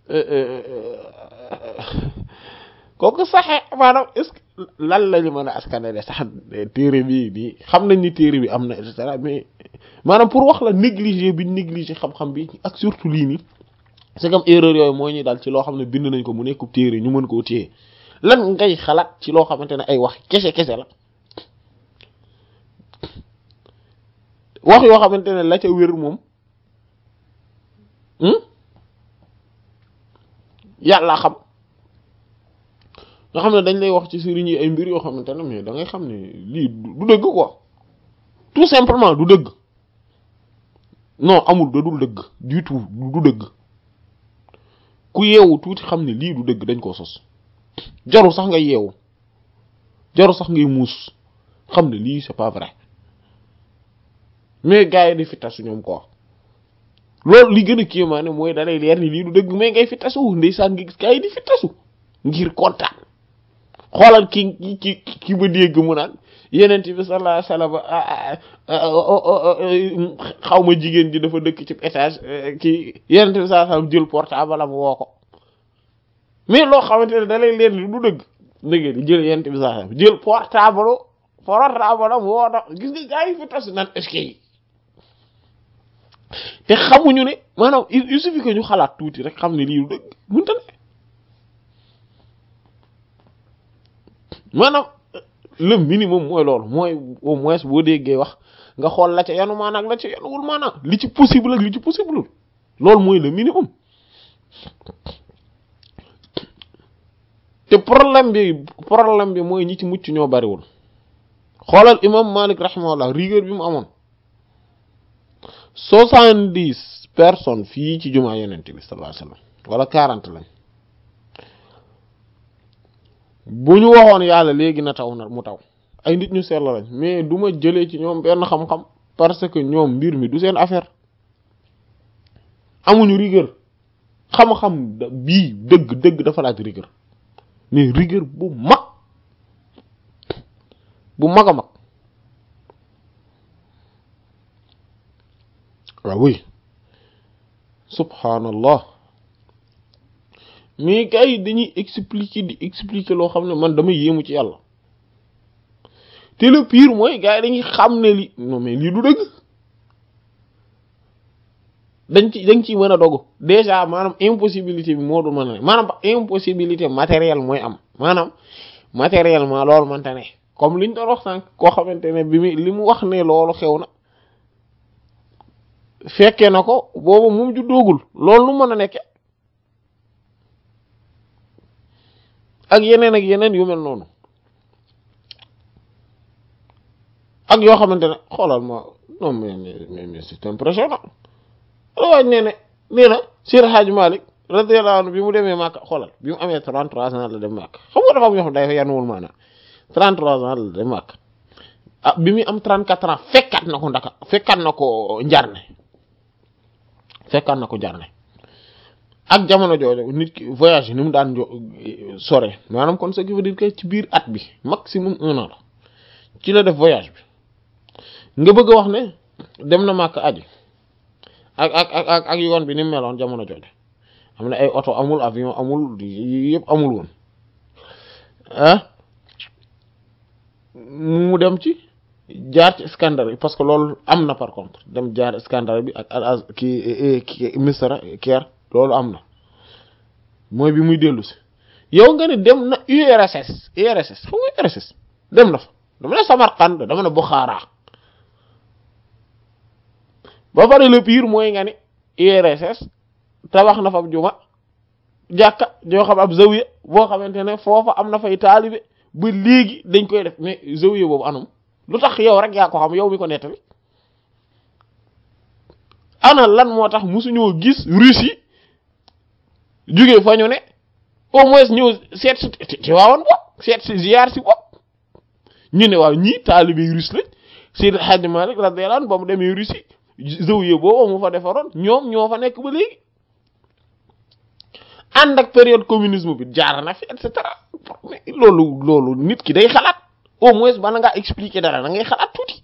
kooku saxe maanaam est-ce que lan lañu mën a askanale sax téere bi nii xam nañ ni téere bi am na et cetera mais maanaam pour wax la négliger bi négliger xam-xam bi ak surtout lii nii c'est comme erreur yooyu moo ñuy daal ci loo xam ne bind nañ ko mu nekkub téere ñu mën koo téye lan ngay xalaat ci loo xamante ne ay wax kese kese la wax yoo xamante ne la ca wér moom yàlla xam nga xam ne dañ lay wax ci sëriñ yi ay mbir yoo xamante ne mais da ngay xam ne lii du dëgg quoi tout simplement du dëgg non amul da dul dëgg du tout du dëgg ku yeewu tuuti xam ne lii du dëgg dañ koo sos jarul sax nga yeewu jarul sax ngay muus xam ne lii c'est pas vrai mais gars yi di fi tasu ñoom quoi loolu li gën a kéemaane mooy dalay leer ni lii du dëgg mais ngay fi tasu ndeysaan nga gis gars yi di fi tasu ngir kontaan xoolal ki ki ki ba dégg mu naan yenent bi sallallahu alayhi wasallam xaw ma jigéen ji dafa dëkk ci étage ki yenent bi sallallahu alayhi wasallam jël portable am woo ko mais loo xamante ne dalay leer ni du dëgg dëgg di jël yenent bi sallallahu alayhi wasallam jël portable portable am woo na gis nga gars yi fi tasu naan est-ce que te xamuñu ne maanaam il suffit que ñu xalaat tuuti rek xam ne lii du dëgg mënta ne maanaam le minimum mooy loolu mooy au moins boo déggee wax nga xool la ca yanu maanaam ak la ca yanuwul maanaam li ci possible ak li ci possible loolu mooy le minimum te problème bi problème bi mooy ñi ci mucc ñoo bariwul xoolal imam Malik rahimahullah rigueur bi mu amoon soixante-dix personnes fii ci jumaa yonent bi sallallahu alayhi wasallam wala quarante lañ bu ñu waxoon yàlla léegi na taw na mu taw ay nit ñu sell lañ mais du ma jëlee ci ñoom benn xam-xam parce que ñoom mbir mi du seen affaire amuñu rigueur xam-xam bii dëgg dëgg dafa laaj rigueur mais rigueur bu mag bu mag a mag waaw oui subhanallah mais gars yi dañuy expliquer di expliquer loo xam ne man dama yéemu ci yàlla te le pire mooy gars yi dañuy xam ne li non mais lii du dëgg dañ ci dañ ciy mën a dogu déjà maanaam impossibilité bi moo du mën a ne maanaam impossibilité matérielle mooy am maanaam matériellement loolu mënta ne comme liñ doon wax sànq koo xamante ne bi mu li mu wax ne loolu xew na fekkee na ko boobu moom ju doogul loolu nu mën a nekke ak yeneen ak yeneen yu mel noonu ak yoo xamante ne xoolal ma non mais mais mais c'est impressionnant la waaj nee ne nee na Seydi Hadji Malick radiyallahu anhu bi mu demee Makka xoolal bi mu amee 33 ans la dem Makka xam nga dafa am yoo xam day yanuwul maanaam 33 ans la dem Makka ah bi muy am 34 ans fekkaat na ko ndaka fekkaat na ko njarne fekkaat na ko njarne ak jamono jooju nit ki voyage ni mu daan sore maanaam kon ce qui veut dire que ci biir at bi maximum un an la ci la def voyage bi nga bëgg a wax ne dem na Makka aji ak ak ak ak yoon bi ni mu meloon jamono jooju am na ay oto amul avion amul yëpp amul woon ah mu dem ci jaar ci Iskandar parce que loolu am na par contre dem jaar Iskandar bi ak al ki ki Misra Caire loolu am na mooy bi muy dellu si yow nga ne dem na URSS URSS xam nga URSS dem na fa dama ne Samarkand dama ne Bukhara ba pare le pire mooy nga ne URSS tabax na fa ab juma jàkka joo xam ab zawiya boo xamante ne foofa am na fay taalibe ba léegi dañ koy def mais zawiya boobu anum lu tax yow rek yaa ko xam yow mi ko nettali ana lan moo tax musuñoo gis Russie jóge fa ñu ne au moins ñëw seet si ci waawoon bopp seet si ziar si bopp ñu ne waaw ñii taalibe russe lañ Seydi Hadji Malick radiyallahu anhu ba mu demee Russie zawiya boobu mu fa defaroon ñoom ñoo fa nekk ba léegi ànd ak période communisme bi jaar na fi et cetera loolu loolu nit ki day xalaat au moins bana ngaa expliquer dara da ngay xalaat tuuti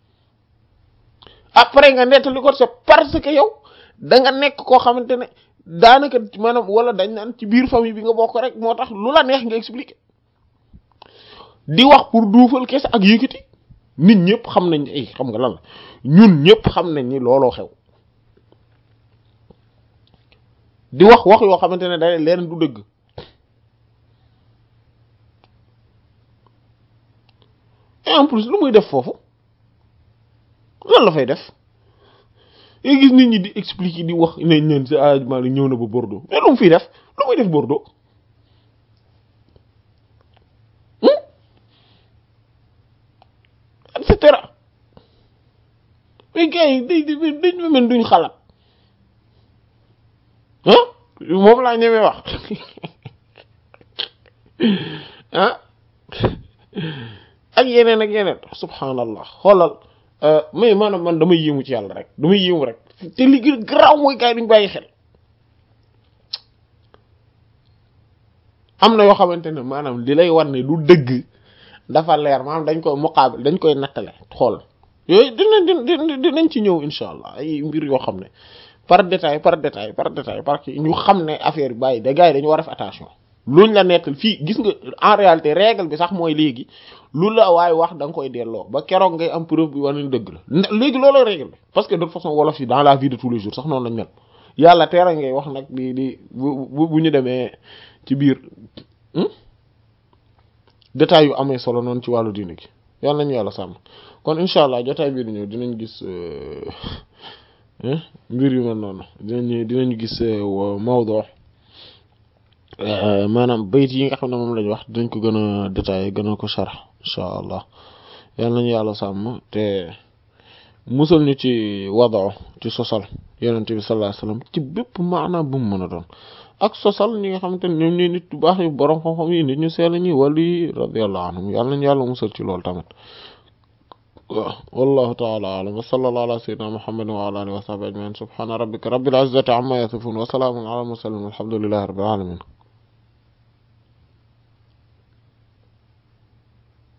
après nga nettali ko c'est parce que yow da nga nekk koo xamante ne daanaka maanaam wala dañ naan ci biir famille bi nga bokk rek moo tax lu la neex nga expliquer di wax pour duufal kese ak yëkkati nit ñëpp xam nañ ay xam nga lan la ñun ñëpp xam nañ ni looloo xew di wax wax yoo xamante ne day leen du dëgg et en plus lu muy def foofu lan la fay def nga gis nit ñi di expliquer di wax nañ leen si ajement ñëw na ba Bordeaux mais lu mu fiy def lu muy def Bordeaux et cetera mais gars yi day dañ mel duñ xalaat ah moom laa ñemee wax ah ak yeneen ak yeneen subhanallah xoolal mais maanaam man damay yéemu ci yàlla rek damay yéemu rek te li gën a garaaw mooy gars yi duñ bàyyi xel am na yoo xamante ne maanaam li lay war ne du dëgg dafa leer maanaam dañ koy muqaabil dañ koy nattale xool yooyu dinañ dinañ dinañ ci ñëw incha allah ay mbir yoo xam ne par détail par détail par détail parce que ñu xam ne affaire bi bàyyi da gars yi dañu war a def attention luñ la nettal fii gis nga en réalité règle bi sax mooy léegi lu la waaye wax da nga koy delloo ba keroog ngay am preuve bi wane dëgg la léegi looloo règle bi parce que de toute façon wolof yi dans la vie de tous les jours sax noonu lañ mel yàlla teera ngay wax nag di di bu bu ñu demee ci biir détails yu amee solo noonu ci wàllu diine gi yàlla nañu yàlla sàmm kon incha allah jotaay bii di ñëw dinañ gis mbir yu mel noonu dinañ dinañ gis mawdu maanaam bayit yi nga xam ne moom lañ wax dinañ ko gën a détaillé gën a ko sharh incha allah yal nañu yàlla sàmm te musal ñu ci wado ci sosal yonent bi sallallahu alayhi wasallam ci bépp maanaam bu mu mën a doon ak sosal ñi nga xamante ne ñoom ñooy nit bu baax yi borom xam-xam yi nit ñu sell ñi wali yi radiyallahu anhum yàlla nañu yàlla musal ci loolu tamit waaw wallahu taala alam wa sallallahu ala sayyidina muhammadin wa ala alihi wa sahbihi ajmain subhana rabbika rabbil izzati amma yasifun wa salamun ala mursalin walhamdulillahi rabbil alamin